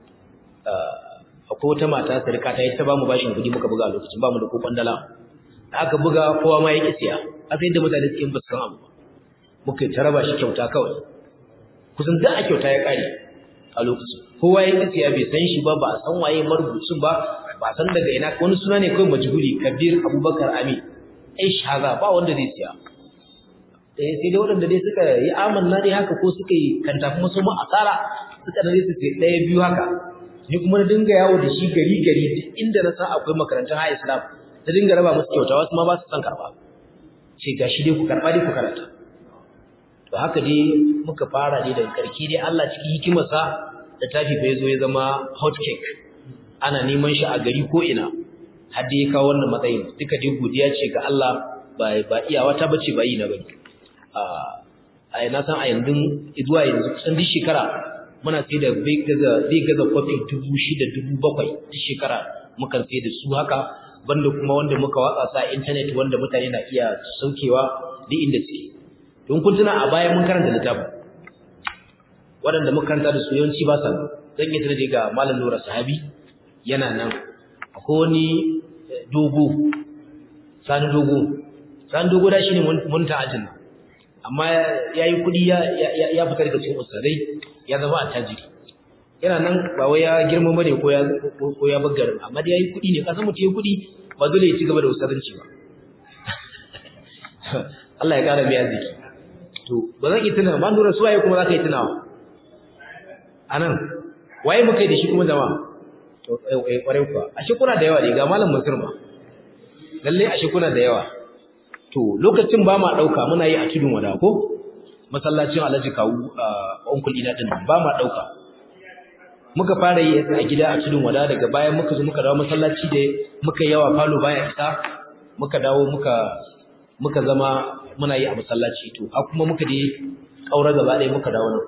akwai wata mata sarika ta yi ta bamu bashin kuɗi muka buga a lokacin bamu da kokon dala da aka buga kowa ma ya ƙi siya aka yadda mutane suke ba su san abu ba muka yi ta raba shi kyauta kawai kusan da a kyauta ya ƙare a lokacin kowa ya ƙi siya bai san shi ba ba a san waye marubucin ba ba san daga ina wani suna ne kawai majhuli kabir abubakar amin ai shaza ba wanda zai siya eh sai dai waɗanda dai suka yi amanna dai haka ko suka yi kanta kuma su ma asara suka dai su sai ɗaya biyu haka ni kuma na dinga yawo da shi gari gari duk inda na san akwai makarantun high islam na dinga raba musu kyauta wasu ma ba su san karɓa ce gashi dai ku karɓa dai ku karanta to haka dai muka fara dai daga karki dai Allah cikin hikimarsa da tafi bai zo ya zama hot cake ana neman shi a gari ko ina har da ya kawo wannan matsayin duka dai godiya ce ga Allah ba ba iyawa ta bace ba yi na bane a a na san a yanzu zuwa yanzu kusan duk shekara muna sai da bai gaza bai gaza kwafi dubu shida dubu bakwai duk shekara mukan sai da su haka banda kuma wanda muka watsa sa internet wanda mutane na iya saukewa duk inda suke don kun tuna a baya mun karanta littafin waɗanda muka karanta da su yawanci ba sa zan yi tunani ga malam Nura Sahabi yana nan akwai wani dogo sani dogo sani dogo da shine mun ta ajin amma yayi kudi ya ya fita daga cikin ustadai ya zama attajiri yana nan ba wai ya girma bane ko ya ko ya baggar amma dai yayi kudi ne kasan mutum yayi kudi ba dole ya ci gaba da ustadanci ba Allah ya kara biya ziki to ba zan yi tuna ba nura suwaye kuma zaka yi tunawa anan waye muka yi da shi kuma jama'a to eh kware kuwa ashe kuna da yawa ne ga malam Mansur ma lalle ashe kuna da yawa to lokacin ba ma dauka muna yi a tudun wada ko masallacin Alhaji Kawu onkul ina din ba ma dauka muka fara yi a gida a tudun wada daga bayan muka zo muka dawo masallaci da muka yawa falo baya isa muka dawo muka muka zama muna yi a masallaci to a kuma muka je kaura gaba ɗaya muka dawo nan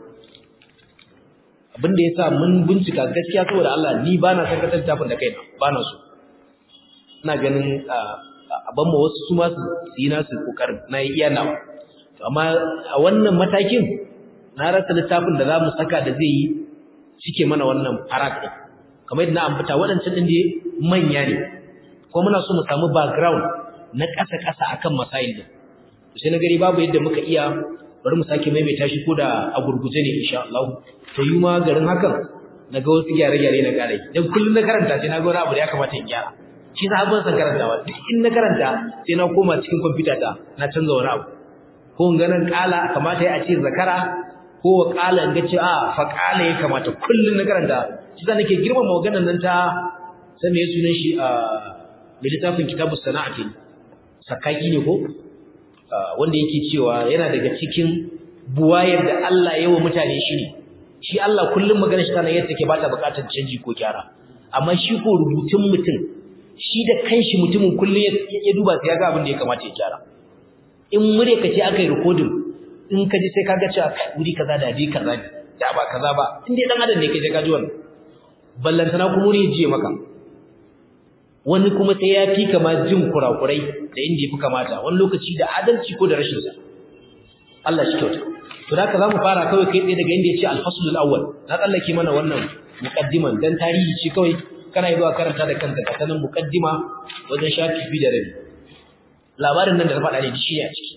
abin da yasa mun bincika gaskiya saboda Allah ni ba na san kasar tafin da kaina ba na so ina ganin a ban ma wasu su ma su yi nasu kokarin na yi iya nawa amma a wannan matakin na rasa littafin da za mu saka da zai yi cike mana wannan farak ɗin kamar yadda na ambata waɗancan ɗin da manya ne ko muna so mu samu background na ƙasa-ƙasa akan masail din sai na gari babu yadda muka iya bari mu sake maimaita shi ko da a gurguje ne insha Allah to yi ma garin hakan na ga wasu gyare-gyare na ƙarai dan kullum na karanta sai na ga wani abu da ya kamata in gyara shi sa ban san karantawa duk in na karanta sai na koma cikin kwamfuta ta na canza wani abu ko in ganin ƙala kamata ya ce zakara ko wa ƙala in ga ce a fa ƙala ya kamata kullum na karanta shi sa nake girmama maganar nan ta sai me sunan shi a mai littafin kitabus sana'ati sakaki ne ko wanda yake cewa yana daga cikin buwayar da Allah ya wa mutane shi ne shi Allah kullum magana shi tana yadda take ba ta bukatar canji ko gyara amma shi ko rubutun mutum shi da kanshi mutumin kullum ya duba sai ya ga abin da ya kamata ya gyara in mure ka ce aka yi recording in ka ji sai ka ga cewa wuri kaza da bi kaza ne da ba kaza ba in dai dan adam ne ka je ka ji wannan ballantana kuma ne je maka wani kuma sai ya fi kama jin kurakurai da inda ya fi kamata wani lokaci da adalci ko da rashin sa Allah shi kyauta to da haka zamu fara kawai kai tsaye daga inda yace al-faslul awwal na tsallake mana wannan muqaddiman dan tarihi ce kawai kana zuwa karanta da kanka ka sanin muqaddima wajen shafi bi da rabi labarin nan da na faɗa ne shi ne a ciki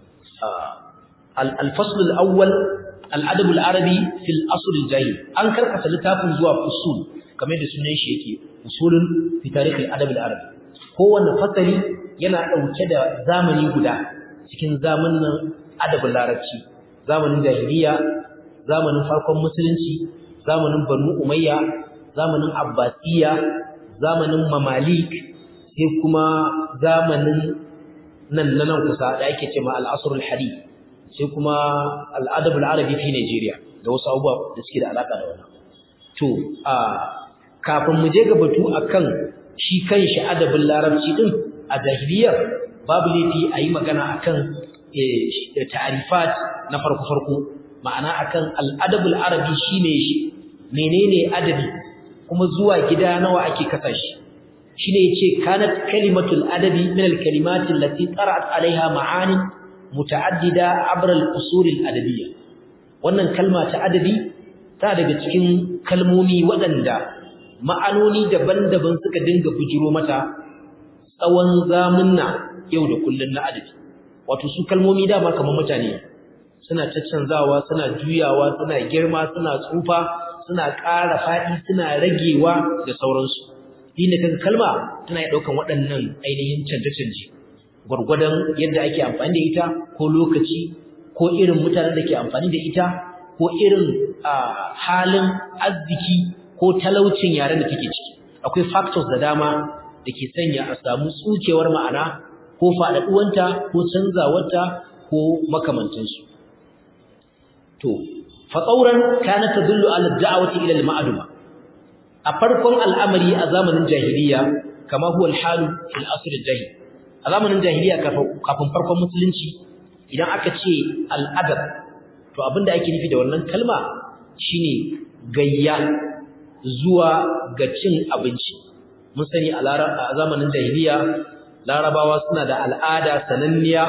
al-faslul awwal al-adab al-arabi fil asr al-jahil an karkasa littafin zuwa fusul kamar da sunan shi yake usulun fi tarihi al-adab al-arabi kowanne fasali yana dauke da zamani guda cikin zamanin adabin larabci zamanin jahiliya zamanin farkon musulunci zamanin banu umayya zamanin abbasiya zamanin mamalik sai kuma zamanin nan na nan kusa da ake cewa al-asr al-hadith sai kuma al-adab al-arabi fi Nigeria da wasu abubuwa da suke da alaka da wannan to a kafin mu je ga batu akan shi kanshi adabin larabci din a jahiliyar babu laifi a yi magana akan ta'arifat na farko farko ma'ana akan al'adabul arabi shine shi menene adabi kuma zuwa gida nawa ake kasa shi shine yace kanat kalimatul adabi min al-kalimat allati tara'at alaiha ma'ani muta'addida abra al-usul al-adabiyya wannan kalma ta adabi ta daga cikin kalmomi waɗanda ma'anoni daban-daban suka dinga bujiro mata tsawon zamunna yau da kullun na adabi wato su kalmomi dama kamar mutane suna caccanzawa suna juyawa suna girma suna tsufa suna ƙara faɗi suna ragewa da sauransu inda kaga kalma tana iya ɗaukan waɗannan ainihin canje-canje gwargwadon yadda ake amfani da ita ko lokaci ko irin mutanen da ke amfani da ita ko irin halin arziki ko talaucin yaren da take ciki akwai factors da dama da ke sanya a samu tsukewar ma'ana ko faɗaɗuwanta ko canzawarta ko makamantansu to fatsauran kana tadullu ala da'wati ila al-ma'duma a farkon al'amari a zamanin jahiliya kama huwa al-halu fil asr al-jahil a zamanin jahiliya kafin farkon musulunci idan aka ce al-adab to abinda ake nufi da wannan kalma shine gayya zuwa ga cin abinci mun sani a zamanin jahiliya larabawa suna da al'ada sananniya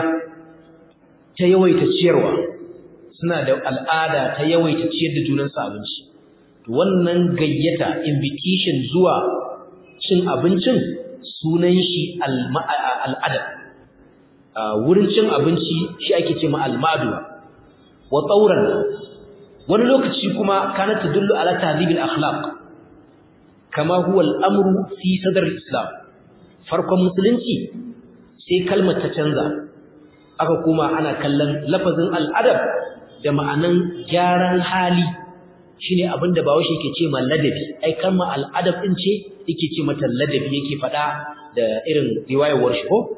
ta yawaita ciyarwa suna da al'ada ta yawaita ciyar da junansu abinci wannan gayyata invitation zuwa cin abincin sunan shi al'adab wurin cin abinci shi ake ce ma al'adu wa tsauran wani lokaci kuma kana tadullu ala tahdhibil akhlaq kama huwa al'amru fi sadr islam farkon musulunci sai kalmar ta canza aka kuma ana kallon lafazin al'adab da ma'anan gyaran hali shine abinda bawo shi yake ce ma ladabi ai kalmar al'adab din ce yake ce mata ladabi yake fada da irin riwayar shi ko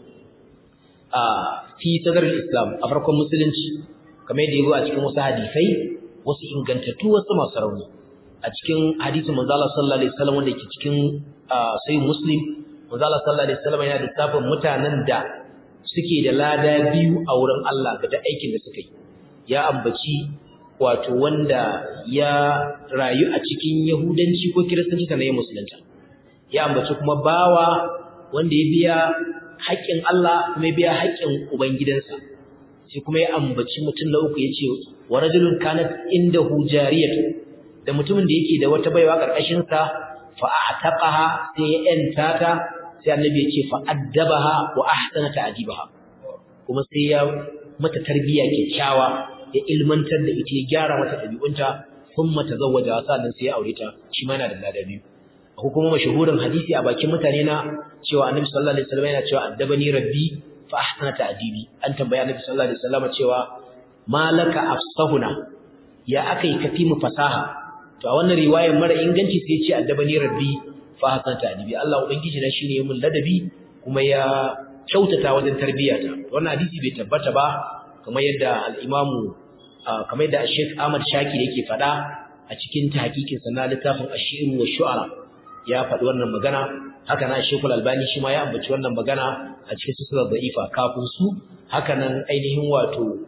a fi sadr islam a farkon musulunci kamar yadda yago a cikin wasu hadisai wasu ingantattu wasu masu rauni a cikin hadisin manzo Allah sallallahu alaihi wasallam wanda yake cikin sahih muslim manzo Allah sallallahu alaihi wasallam yana da tafin mutanen da suke da lada biyu a wurin Allah ga da aikin da suka yi ya ambaci wato wanda ya rayu a cikin yahudanci ko kiristanci sannan ya musulunta ya ambaci kuma bawa wanda ya biya haƙƙin Allah kuma ya biya haƙƙin ubangidansa sai kuma ya ambaci mutum na uku yace wa rajulun kanat indahu jariyatu da mutumin da yake da wata baiwa karkashin sa fa a'taqaha sai ya yanta ta sai annabi ya ce fa addabaha wa ahsana ta'dibaha kuma sai ya mata tarbiya kyakkyawa ya ilmantar da ita ya gyara mata dabi'unta kuma tazawwaja sannan sai ya aure ta shi ma yana da lada biyu ko kuma mashahurin hadisi a bakin mutane na cewa annabi sallallahu alaihi wasallam yana cewa addabani rabbi fa ahsana ta'dibi an tambaya annabi sallallahu alaihi wasallam cewa malaka afsahuna ya akai kafi mu fasaha to a wannan riwayar mara inganci sai ya ce addabani rabbi fa ahsana ta'dibi Allah ubangiji na shine mun ladabi kuma ya kyautata wajen tarbiyata wannan hadisi bai tabbata ba kamar yadda al-imamu kamar yadda Sheikh Ahmad Shakir yake fada a cikin tahqiqin sa na littafin Ash-Shi'r wa Shu'ara ya faɗi wannan magana haka na Sheikhul Albani shi ma ya ambaci wannan magana a cikin silsilar da'ifa kafin su haka nan ainihin wato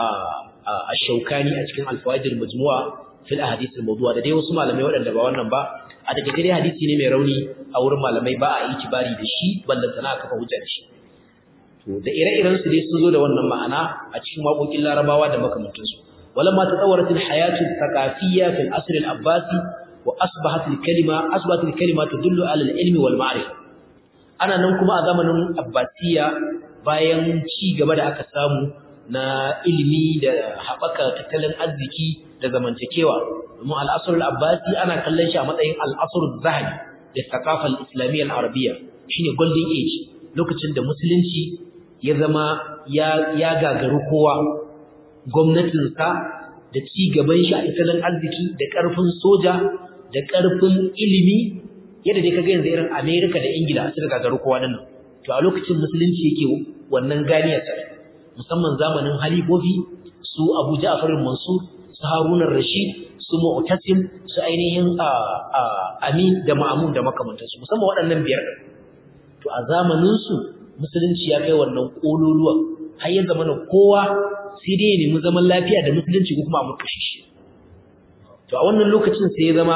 a Shaukani a cikin Al-Fawaid al-Majmu'a fil ahadith al-mawdu'a da dai wasu malamai waɗanda ba wannan ba a daga dai hadisi ne mai rauni a wurin malamai ba a yi kibari da shi ballanta na kafa hujja da shi to da ire-iren su dai sun zo da wannan ma'ana a cikin waƙoƙin Larabawa da makamantansu walamma tatawwarat al-hayatu al-thaqafiyya fil asr al-abbasi wa asbahat al-kalima asbahat al-kalima tadullu ala al-ilmi wal ma'rifa ana nan kuma a zamanin abbasiya bayan ci gaba da aka samu na ilimi da haɓaka tattalin arziki da zamantakewa domin al-asr al-abbasi ana kallon shi a matsayin al-asr az-zahabi da thaqafa al-islamiyya al-arabiyya shine golden age lokacin da musulunci ya zama ya ya gagaru kowa gwamnatinsa da ci gaban shi a tattalin arziki da ƙarfin soja da ƙarfin ilimi yadda dai kaga yanzu irin America da Ingila suka gagaru kowa nan to a lokacin musulunci yake wannan ganiyar sa musamman zamanin halifofi su Abu Ja'far al-Mansur su Harun al-Rashid su Mu'tasim su ainihin Amin da Ma'mun da makamantansu musamman waɗannan biyar to a zamanin su musulunci ya kai wannan kololuwa har ya zama kowa sai dai ya nemi zaman lafiya da musulunci ko kuma a murkushe shi to a wannan lokacin sai ya zama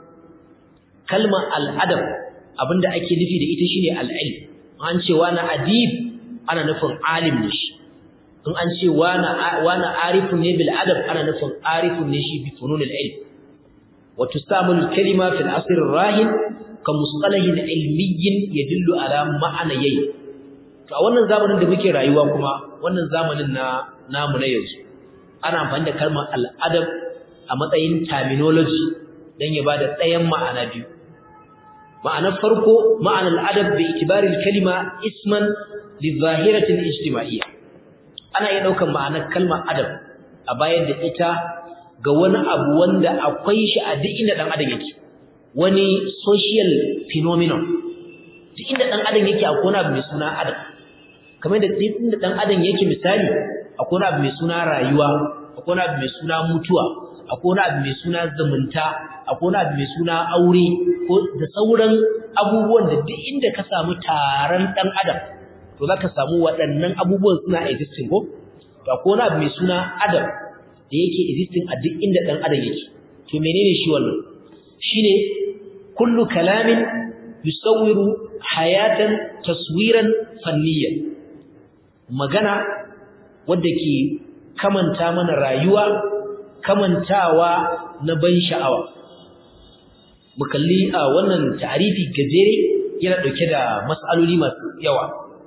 kalmar al'adab abinda ake nufi da ita shine al'ilm an ce wani adib ana nufin alim ne shi in an ce wani wani arifun ne bil adab ana nufin arifun ne shi bi fununil ilm wa tusamul kalima fil asr rahin ka musalahin ilmiyyin yadullu ala ma'anayi to a wannan zamanin da muke rayuwa kuma wannan zamanin na namu na yanzu ana amfani da kalmar al'adab a matsayin terminology dan ya bada ɗayan ma'ana biyu ma'anar farko ma'anar adab bi itibaril kalima isman li zahiratin ijtima'iyya ana iya daukan ma'anar kalmar adab a bayar da ita ga wani abu wanda akwai shi a duk inda dan adam yake wani social phenomenon duk inda dan adam yake akwai wani abu mai suna adab kamar da duk inda dan adam yake misali akwai wani abu mai suna rayuwa akwai wani abu mai suna mutuwa akwai wani abu mai suna zumunta akwai wani abu mai suna aure ko da sauran abubuwan da duk inda ka samu taron dan adam to zaka samu waɗannan abubuwan suna existing ko to akwai wani abu mai suna adam da yake existing a duk inda dan adam yake to menene shi wannan shine kullu kalamin yusawwiru hayatan taswiran fanniyan magana wadda ke kamanta mana rayuwa kamantawa na ban sha'awa mu kalli a wannan ta'arifi gajere yana dauke da mas'aloli masu yawa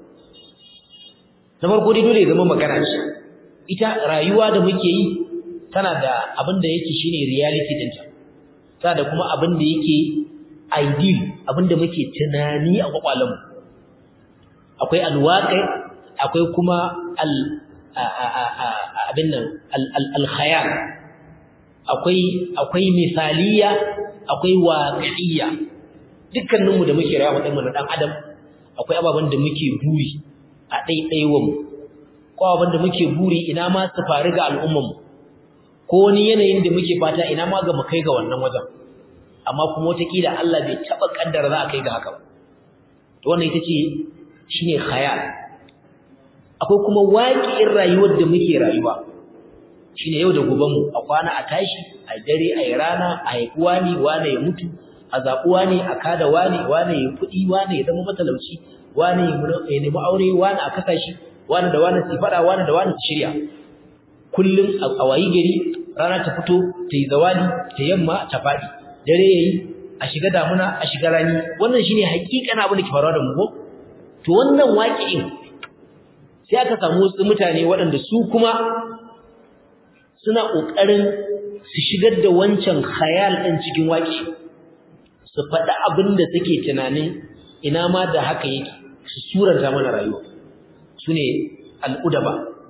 na farko dai dole ya zama magana ce ita rayuwa da muke yi tana da abin da yake shine reality ɗinta tana da kuma abin da yake ideal abin da muke tunani a kwakwalenmu akwai alwaƙai akwai kuma al abin nan al-khayal akwai akwai misaliya akwai waqi'iyya dukkaninmu da muke rayuwa mu na dan adam akwai ababen da muke buri a ɗaiɗaiwanmu ko abin da muke buri ina ma su faru ga al'ummanmu ko wani yanayin da muke fata ina ma ga mu kai ga wannan wajen amma kuma wataƙila Allah bai taɓa ƙaddara za a kai ga haka ba to wannan ita ce shine khayal akwai kuma waƙi'in rayuwar da muke rayuwa shine yau da goben mu a kwana a tashi a dare a rana a haifi wani wani ya mutu a zaɓi wani a kada wani wani ya kuɗi wani ya zama matalauci wani ya nemi aure wani a kasa shi wani da wani su faɗa wani da wani su shirya kullum a wayi gari rana ta fito ta yi zawali ta yamma ta faɗi dare yayi a shiga damuna a shiga rani wannan shine hakikan abin da ke faruwa da mu ko to wannan waƙi'in sai aka samu wasu mutane waɗanda su kuma suna ƙoƙarin su shigar da wancan khayal ɗin cikin waƙi su faɗi abin da suke tunanin ina ma da haka yake su suranta mana rayuwa su ne al'udaba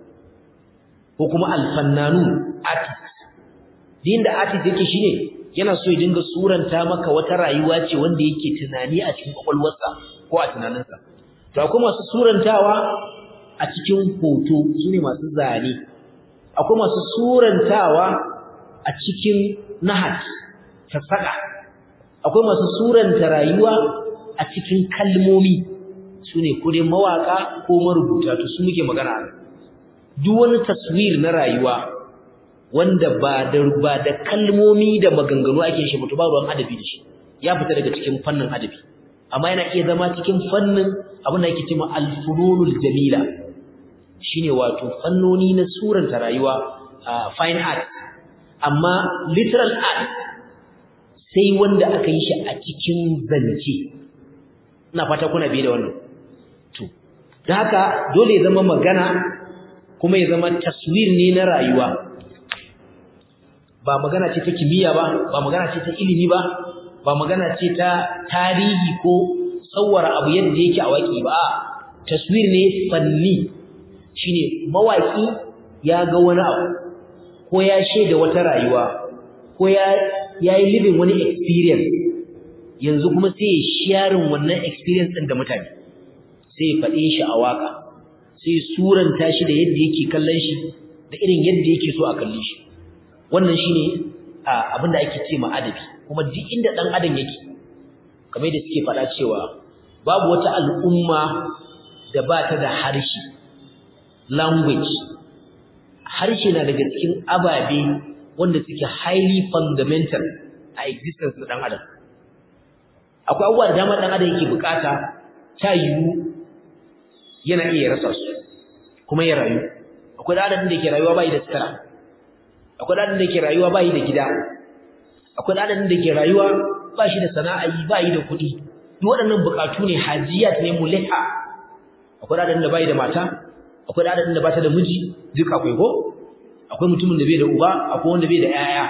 ko kuma alfannanu artist din da artist yake shine yana so ya dinga suranta maka wata rayuwa ce wanda yake tunani a cikin kwakwalwarsa ko a tunaninsa to akwai masu surantawa a cikin hoto su ne masu zane akwai masu surantawa a cikin nahat sassaƙa akwai masu suranta rayuwa a cikin kalmomi su ne ko dai mawaƙa ko marubuta to su muke magana duk wani taswir na rayuwa wanda ba da ba da kalmomi da maganganu ake shi mutu ba ruwan adabi da shi ya fita daga cikin fannin adabi amma yana iya zama cikin fannin abin da ake cewa al-fununul jamila shine wato fannoni na suranta rayuwa fine art amma literal art sai wanda aka yi shi a cikin zance ina fata kuna biye da wannan to da haka dole ya zama magana kuma ya zama taswir ne na rayuwa ba magana ce ta kimiyya ba ba magana ce ta ilimi ba ba magana ce ta tarihi ko tsawara abu yadda yake a waki ba taswir ne fanni shine mawaki ya ga wani abu ko ya shaida wata rayuwa ko ya yayi living wani experience yanzu kuma sai ya sharing wannan experience din da mutane sai ya faɗe shi a waka sai suranta shi da yadda yake kallon shi da irin yadda yake so a kalle shi wannan shine abin da ake ce ma adabi kuma duk inda dan adam yake kamar da suke faɗa cewa babu wata al'umma da ba ta da harshe language harshe na daga cikin ababe wanda suke highly fundamental a existence na dan adam akwai abubuwa da dama dan adam yake bukata ta yiwu yana iya rasa su kuma ya rayu akwai dan adam da yake rayuwa bai da sutura akwai dan adam da yake rayuwa bai da gida akwai dan adam da yake rayuwa ba shi da sana'a yi bai da kuɗi duk waɗannan bukatu ne hajiyat ne muliha akwai dan adam da bai da mata akwai dan adam da bata da miji duk akwai ko akwai mutumin da bai da uba akwai wanda bai da yaya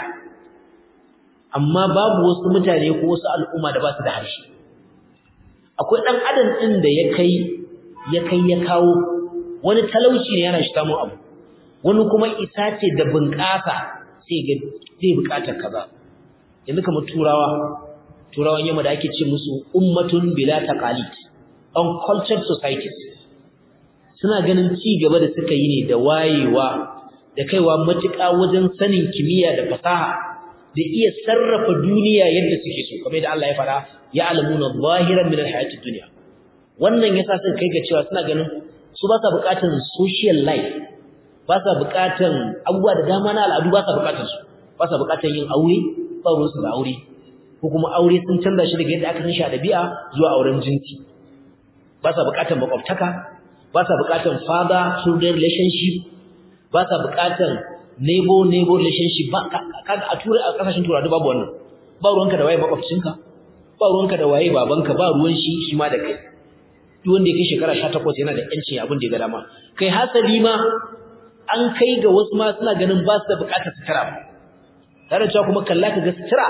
amma babu wasu mutane ko wasu al'umma da ba su da harshe akwai dan adam din da ya kai ya kai ya kawo wani talauci ne yana shi samun abu wani kuma isa ce da bunƙasa sai ga zai buƙatar kaza yanzu kamar turawa turawan yamma da ake ce musu ummatun bila taqalid uncultured societies suna ganin ci gaba da suka yi ne da wayewa da kaiwa matuƙa wajen sanin kimiyya da fasaha da iya sarrafa duniya yadda suke so kamar da Allah ya fara ya alamuna zahiran min alhayatid dunya wannan yasa suka kai ga cewa suna ganin su ba sa buƙatar social life ba sa buƙatar abubuwa da dama na al'adu ba sa buƙatar su ba sa buƙatar yin aure ba ruwansu da aure ko kuma aure sun canza shi daga yadda aka san shi a ɗabi'a zuwa auren jinsi ba sa buƙatar makwabtaka ba sa buƙatar father children relationship ba sa buƙatar neighbor neighbor relationship ba kaga a turai a kasashen turawa babu wannan ba ruwanka da waye makwabcinka ba ruwanka da waye babanka ba ruwan shi shi ma da kai duk wanda ya kai shekara 18 yana da yancin abin da ya ga dama kai hasali ma an kai ga wasu ma suna ganin ba su da buƙatar sutura tare cewa kuma kalla ka ga sutura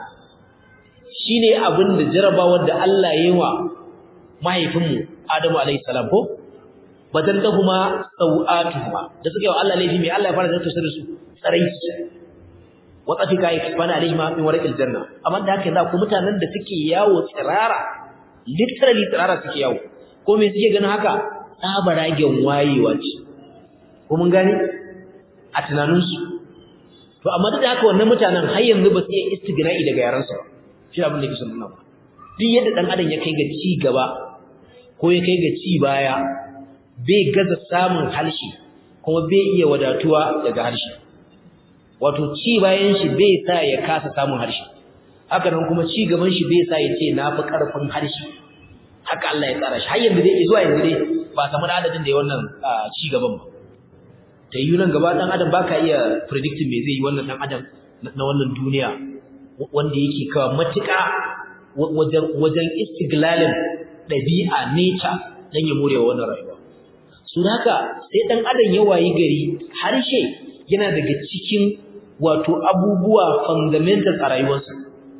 shine abin da jarabawar da Allah ya yi wa mahaifinmu Adamu alayhi salam ko badallahuma sawatuhuma da suka yi wa Allah laifi mai Allah ya fara zanta su su tsaraici wa tafika yakfana alaihima min warqil janna amma da haka za ku mutanen da suke yawo tsirara literally tsirara suke yawo ko me suke ganin haka tsabaragen wayewa ce ko mun gane a tunaninsu to amma duk da haka wannan mutanen har yanzu ba su iya istigna'i daga yaransu ba shi abin da yake son nuna ba duk yadda dan adam ya kai ga ci gaba ko ya kai ga ci baya bai gaza samun harshe kuma bai iya wadatuwa daga harshe wato ci bayan shi bai sa ya kasa samun harshe haka nan kuma ci gaban shi bai sa ya ce na fi karfin harshe haka Allah ya tsara shi har yanzu dai zuwa yanzu dai ba samu adadin da ya wannan ci gaban ba ta yi nan gaba dan adam baka iya predicting me zai yi wannan dan adam na wannan duniya wanda yake kawo matuƙa wajen wajen istiglalin ɗabi'a nature dan ya more wannan rayuwa su haka sai dan adam ya wayi gari harshe yana daga cikin wato abubuwa fundamentals a rayuwarsa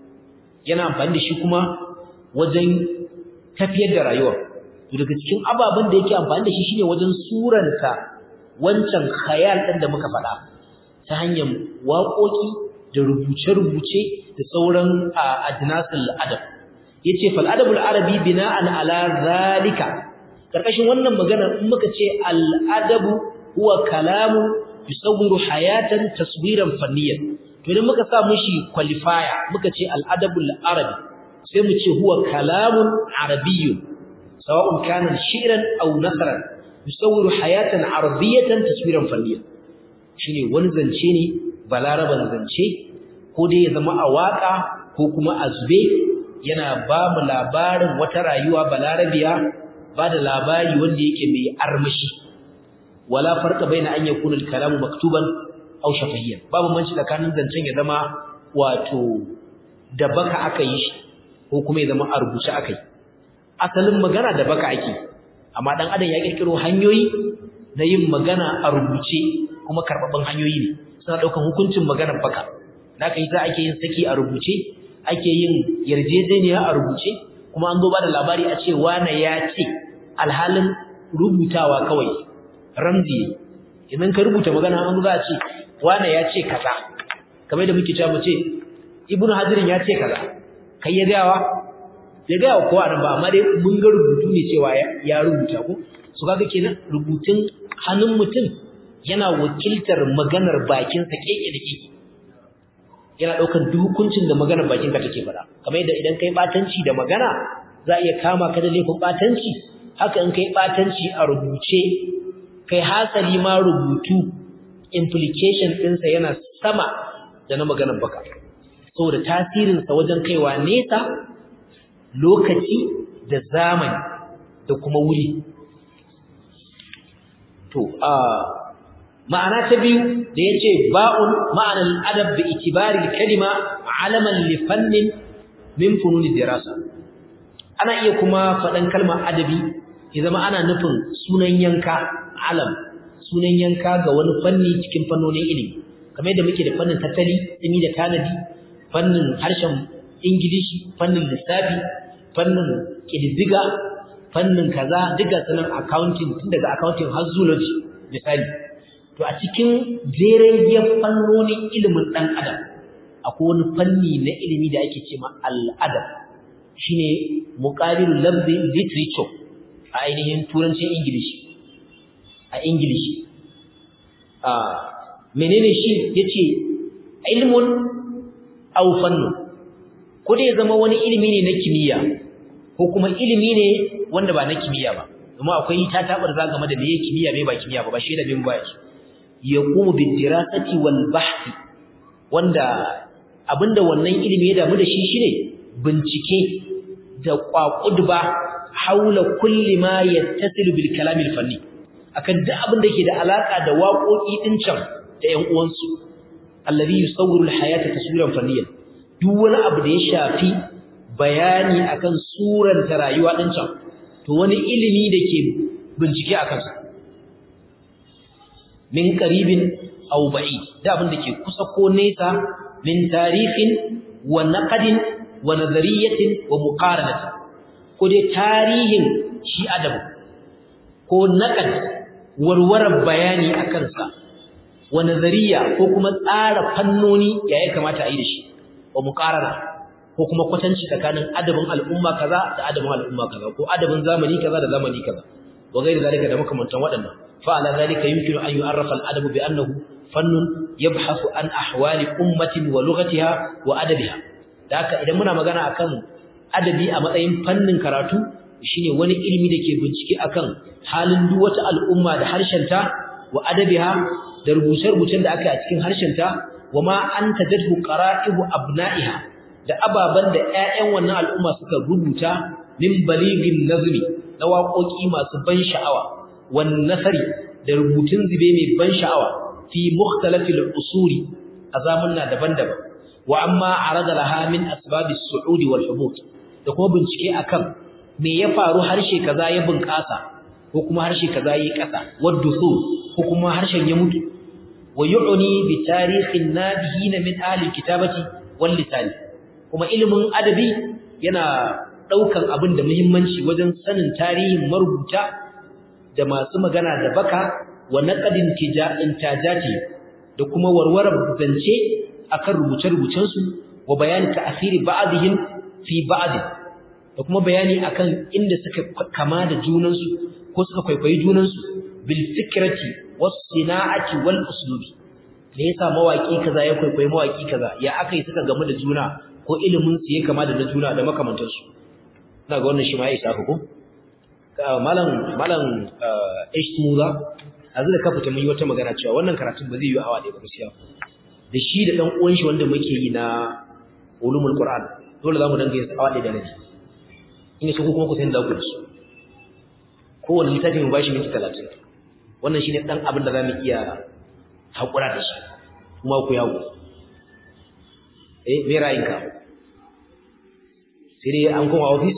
yana amfani da shi kuma wajen tafiyar da rayuwar to daga cikin ababen da yake amfani da shi shine wajen suranta wancan khayal ɗin da muka faɗa ta hanyar waƙoƙi da rubuce-rubuce da sauran adnasul adab yace fal adabul arabi bina'an ala zalika karkashin wannan magana in muka ce al adabu huwa kalamu yusawwiru hayatan taswiran fanniyan to idan muka sa mushi qualifier muka ce al adabul arabi sai mu ce huwa kalamun arabiyyun sawa'un kana shi'ran aw nasran yusawwiru hayatan arabiyatan taswiran fanniyan shine wani zance ne balaraban zance ko dai ya zama a waka ko kuma a zube yana ba mu labarin wata rayuwa balarabiya ba da labari wanda yake mai armashi wala farqa baina an yakuna al-kalamu maktuban aw shafahiyyan babu manci tsakanin zancen ya zama wato da baka aka yi shi ko kuma ya zama a rubuce aka yi asalin magana da baka ake amma dan adam ya kirkiro hanyoyi na yin magana a rubuce kuma karbabban hanyoyi ne suna daukan hukuncin maganar baka da kai za ake yin saki a rubuce ake yin yarjejeniya a rubuce kuma an zo ba da labari a ce wane ya ce alhalin rubutawa kawai ramzi idan ka rubuta magana an za a ce wane ya ce kaza kamar da muke cewa mu ce ibnu hadirin ya ce kaza kai ya gawa ya gaya wa kowa nan ba amma dai mun ga rubutu ne cewa ya rubuta ko su kaga kenan rubutun hannun mutum yana wakiltar maganar bakinsa keke da keke yana ɗaukar duk hukuncin da maganar bakinka take faɗa kamar yadda idan kai batanci da magana za a iya kama ka da laifin batanci haka in kai batanci a rubuce kai hasali ma rubutu implication ɗinsa yana sama da na maganar baka saboda tasirinsa wajen kaiwa nesa lokaci da zamani da kuma wuri to a ma'ana ta biyu da yace ba'un ma'anar adab bi itibari kalima alaman li fannin min fununi dirasa ana iya kuma faɗan kalmar adabi ya zama ana nufin sunan yanka alam sunan yanka ga wani fanni cikin fannonin ilimi kamar yadda muke da fannin tattali tsimi da tanadi fannin harshen ingilishi fannin lissafi fannin ƙididdiga fannin kaza duka sanan accounting tun daga accounting har zoology misali to a cikin jerejiyar fannonin ilimin ɗan adam akwai wani fanni na ilimi da ake ce ma al'adab shine muqabilul lafzi literature a ainihin turancin ingilishi a ingilishi a menene shi yace ilmun aw fannun ko dai zama wani ilimi ne na kimiyya ko kuma ilimi ne wanda ba na kimiyya ba kuma akwai ta tabar za game da meye kimiyya me ba kimiyya ba ba shi da bin ba shi yaqumu bid dirasati wal bahth wanda abinda wannan ilimi ya damu da shi shine bincike da kwakudba haula kulli ma yattasilu bil kalam al fanni akan duk abin da yake da alaka da waƙoƙi din can da ƴan uwansu alladhi yusawwiru al hayata taswiran fanniyan duk wani abu da ya shafi bayani akan suran ta rayuwa din can to wani ilimi da ke bincike akan sa min qaribin aw ba'id da abin da ke kusa ko nesa min tarihin wa naqdin wa nazariyatin wa muqaranatin ko dai tarihin shi adabu ko naqad warwarar bayani akan sa wa nazariya ko kuma tsara fannoni ya ya kamata a yi da shi wa muqarana ko kuma kwatanci tsakanin adabin al'umma kaza da adabin al'umma kaza ko adabin zamani kaza da zamani kaza wa gairi zalika da makamantan waɗannan fa ala zalika yumkinu an yu'arrafa al'adabu bi annahu fannun yabhasu an ahwali ummatin wa lughatiha wa adabiha da haka idan muna magana akan adabi a matsayin fannin karatu shine wani ilimi da ke bincike akan halin duk wata al'umma da harshenta wa adabiha da rubuce-rubucen da aka yi a cikin harshenta wa ma an tajadhu qara'ibu abna'iha da ababan da ƴaƴan wannan al'umma suka rubuta min baligin nazmi na waƙoƙi masu ban sha'awa wan nasari da rubutun zube mai ban sha'awa fi mukhtalafil usuri a zamanna daban-daban wa amma arada laha min asbabis su'udi wal hubut da kuma bincike akan me ya faru harshe kaza ya bunƙasa ko kuma harshe kaza yi ƙasa waddusu ko kuma harshen ya mutu wa yu'ni bi tarihin nabihin min ahli kitabati wal lisan kuma ilimin adabi yana daukan abin da muhimmanci wajen sanin tarihin marubuta da masu magana da baka wa naqadin tija'in tajati da kuma warwarar zance akan rubuce-rubucen su wa bayani ta'asiri ba'dihim fi ba'd da kuma bayani akan inda suka kama da junan su ko suka kwaikwayi junan su bil fikrati was sina'ati wal uslubi me yasa mawaki kaza ya kwaikwayi mawaki kaza ya akai suka gamu da juna ko ilimin su ya kama da juna da makamantan su ina ga wannan shi ma ya isa ko malam malam ishmuza azu da ka fita mun yi wata magana cewa wannan karatun ba zai yi awa ɗaya ba gaskiya da shi da dan uwan shi wanda muke yi na ulumul qur'an dole zamu danga yin awa ɗaya da rabi in so kuma ku san da ku su kowanne littafi mu bashi minti 30 wannan shine dan abin da zamu iya hakura da shi kuma ku yawo eh me ra'ayinka sai dai an koma office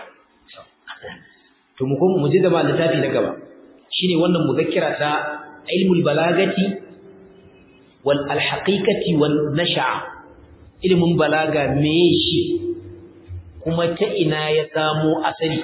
to mu kuma mu je da littafi na gaba shine wannan muzakkira ta ilmul balagati wal alhaqiqati wan nasha ilmun balaga me shi kuma ta ina ya samo asali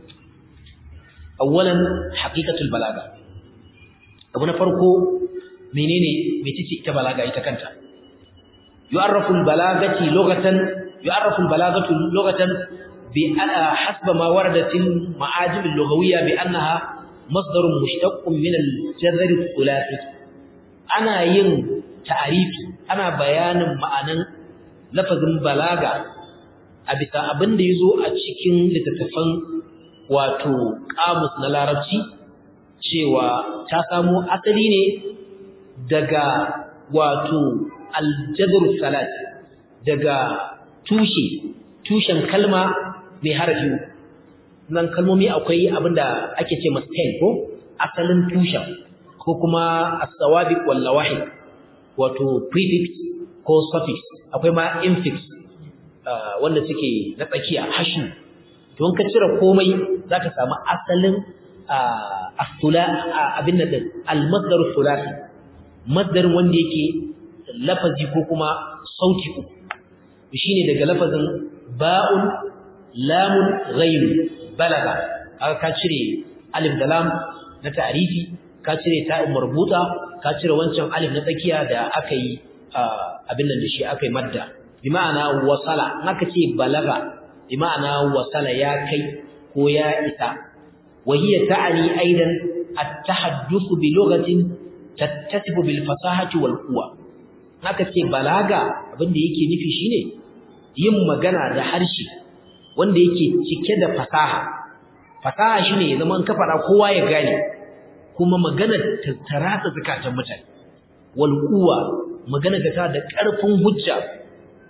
awalan haqiqatul balaga abu na farko menene mecece ita balaga ita kanta yu'arrafu al balagati lughatan yu'arrafu al balagatu lughatan بحسب ما وردت المعاجم اللغوية بأنها مصدر مشتق من الجذر الثلاثي أنا ين تعريفي أنا بيان معنى لفظ بلاغة أبتا أبن ديزو أتشكين لتتفن واتو قاموس نلاربشي cewa ta samo asali ne daga wato aljadar salat daga tushe tushen kalma mai harafi nan kalmomi akwai abinda ake ce masa stem ko asalin tushen ko kuma as-sawabiq wal lawahid wato prefix ko suffix akwai ma infix wanda suke na tsakiya hashu don ka cire komai zaka samu asalin as-sula abin nan al-masdar thulathi masdarin wanda yake lafazi ko kuma sauti uku shine daga lafazin ba'un lamun ghairu balaga aka ka cire alif da lam na ta'rifi ka cire ta'un marbuta ka cire wancan alif na tsakiya da aka yi abin nan da shi aka yi madda bi ma'ana wasala naka ce balaga bi ma'ana wasala ya kai ko ya isa wa hiya ta'ani aidan at-tahadduth bi lughatin tattasifu bil fasahati wal quwa naka ce balaga abin da yake nufi shine yin magana da harshe wanda yake cike da fasaha fasaha shine ya zama ka fara kowa ya gane kuma magana ta tarasa zakatan mutane wal quwa magana ta da karfin hujja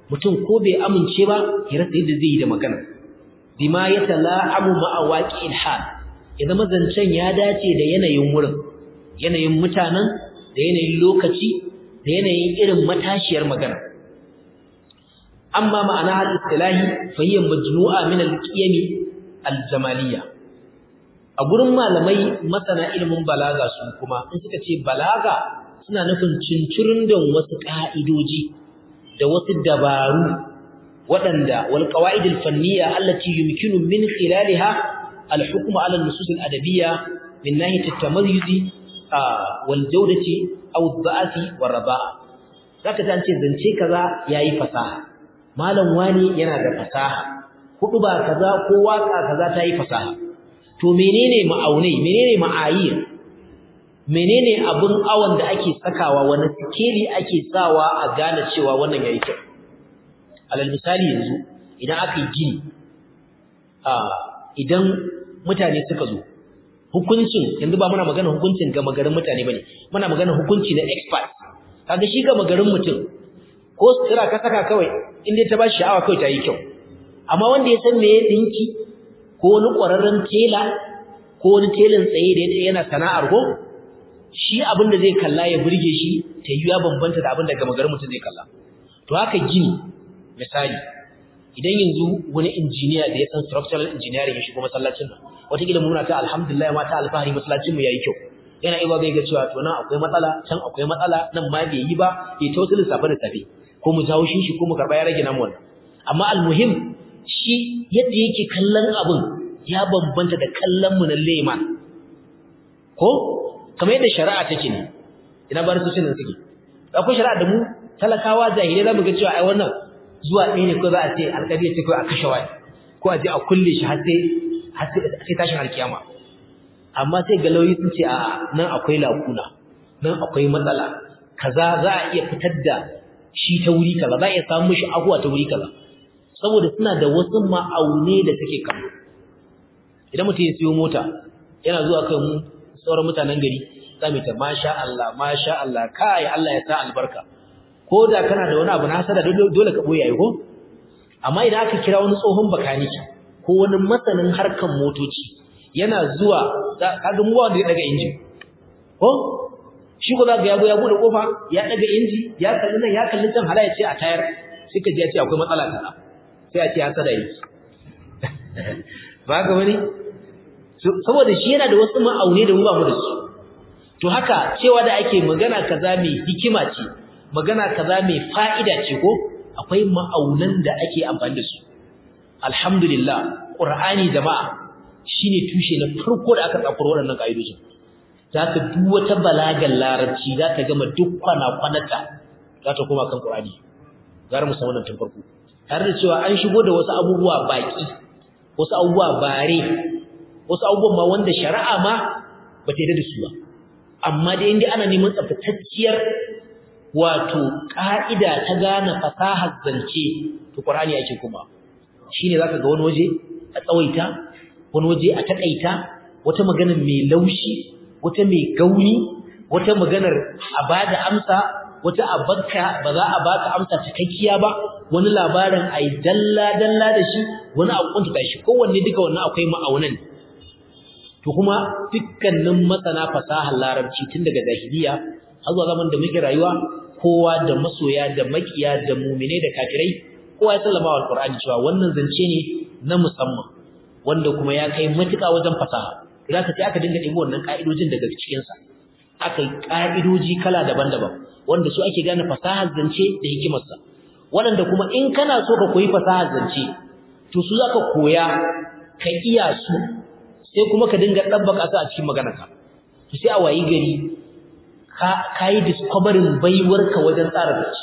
mutum ko bai amince ba ya rasa yadda zai yi da magana bima ya tala'amu ma'a waqi'il hal ya zama zancen ya dace da yanayin wurin yanayin mutanen da yanayin lokaci da yanayin irin matashiyar magana amma ma'ana al-istilahi fa hiya majmu'a min al-qiyam al-jamaliyya a gurin malamai masana ilimin balaga su kuma in suka ce balaga suna nufin cincirin da wasu ka'idoji da wasu dabaru waɗanda wal qawaid al-fanniyya allati yumkinu min khilaliha al-hukm 'ala an-nusus al-adabiyya min nahiyat at-tamayyuz wal jawdati aw ad-da'ati war raba'a zaka ji an ce zance kaza yayi fasaha malam wani yana da fasaha hudu ba kaza ko waka kaza ta yi fasaha to menene ma'aunai menene ma'ayir menene abun awon da ake sakawa wani sikeli ake sawa a gane cewa wannan yayi kyau alal misali yanzu idan aka yi gini a idan mutane suka zo hukuncin yanzu ba muna magana hukuncin ga magarin mutane bane muna magana hukunci na expert kaga shi ga magarin mutum ko sutura ka saka kawai inda ta ba shi sha'awa kawai ta yi kyau amma wanda ya san me ya dinki ko wani ƙwararren tela ko wani telan tsaye da yana sana'ar ko shi abin da zai kalla ya burge shi ta yi ya bambanta da abin da gama garin mutum zai kalla to haka gini misali idan yanzu wani injiniya da ya san structural engineering ya shigo masallacin nan wataƙila muna ta alhamdulillah ma ta alfahari masallacin mu yayi kyau yana iya ga cewa to nan akwai matsala can akwai matsala nan ma bai yi ba ya ta wasu lissafe da safe ko mu jawo shi ko mu karɓa ya rage namu wannan amma almuhim shi yadda yake kallon abin ya bambanta da kallon mu na leman ko kamar yadda shari'a take ne ina bar su nan suke akwai shari'a da mu talakawa jahilai zamu ga cewa ai wannan zuwa ɗaya ne ko za a ce alƙali ya ce ko a kashe waya ko a je a kulle shi har sai har sai tashin alkiyama amma sai ga lauyi sun ce a nan akwai lakuna nan akwai matsala kaza za a iya fitar da shi ta wuri kaza za a iya samu shi abuwa ta wuri kaza saboda suna da wasu ma'aune da suke kallo idan mutum ya siyo mota yana zuwa kan mu sauran mutanen gari za mu ta masha Allah masha Allah kai Allah ya sa albarka ko da kana da wani abu na hasada dole ka boye ko amma idan aka kira wani tsohon bakaniki ko wani masanin harkan motoci yana zuwa kaga mu wanda ya daga injin ko shi ko zaka yago ya bude kofa ya daga inji ya kalli nan ya kalli can hala ya ce a tayar sai ka ji ya ce akwai matsala kaza sai a ce ya sada yi ba ga wani saboda shi yana da wasu ma'aune da mu ba mu da su to haka cewa da ake magana kaza mai hikima ce magana kaza mai fa'ida ce ko akwai ma'aunan da ake amfani da su alhamdulillah qur'ani jama'a shine tushe na farko da aka tsakuro waɗannan kaidojin zaka duk wata balagan larabci zaka gama duk kwana kwanata za ta koma kan qur'ani gara mu san wannan tun farko tare da cewa an shigo da wasu abubuwa baki wasu abubuwa bare wasu abubuwan ma wanda shari'a ma ba ta yi da su ba amma dai inda ana neman tsaftatacciyar wato ka'ida ta gane fasahar zance to Qur'ani yake kuma shine zaka ga wani waje a tsawaita wani waje a takaita wata magana mai laushi wata mai gauni wata maganar a bada amsa wata a bakka ba za a baka amsa cikakkiya ba wani labarin ai dalla dalla da shi wani a kunta shi kowanne duka wannan akwai ma'aunan to kuma dukkanin masana fasahar larabci tun daga jahiliya har zuwa zaman da muke rayuwa kowa da masoya da makiya da mumine da kafirai kowa ya sallama wa alqur'ani cewa wannan zance ne na musamman wanda kuma ya kai matuƙa wajen fasaha idan ka ce aka dinga ɗebo wannan ka'idojin daga cikin sa aka yi ka'idoji kala daban-daban wanda su ake gane fasahar zance da hikimarsa waɗanda kuma in kana so ka koyi fasahar zance to su zaka koya ka iya su sai kuma ka dinga dabbaka su a cikin maganarka to sai a wayi gari ka kai discovering baiwarka wajen tsara zance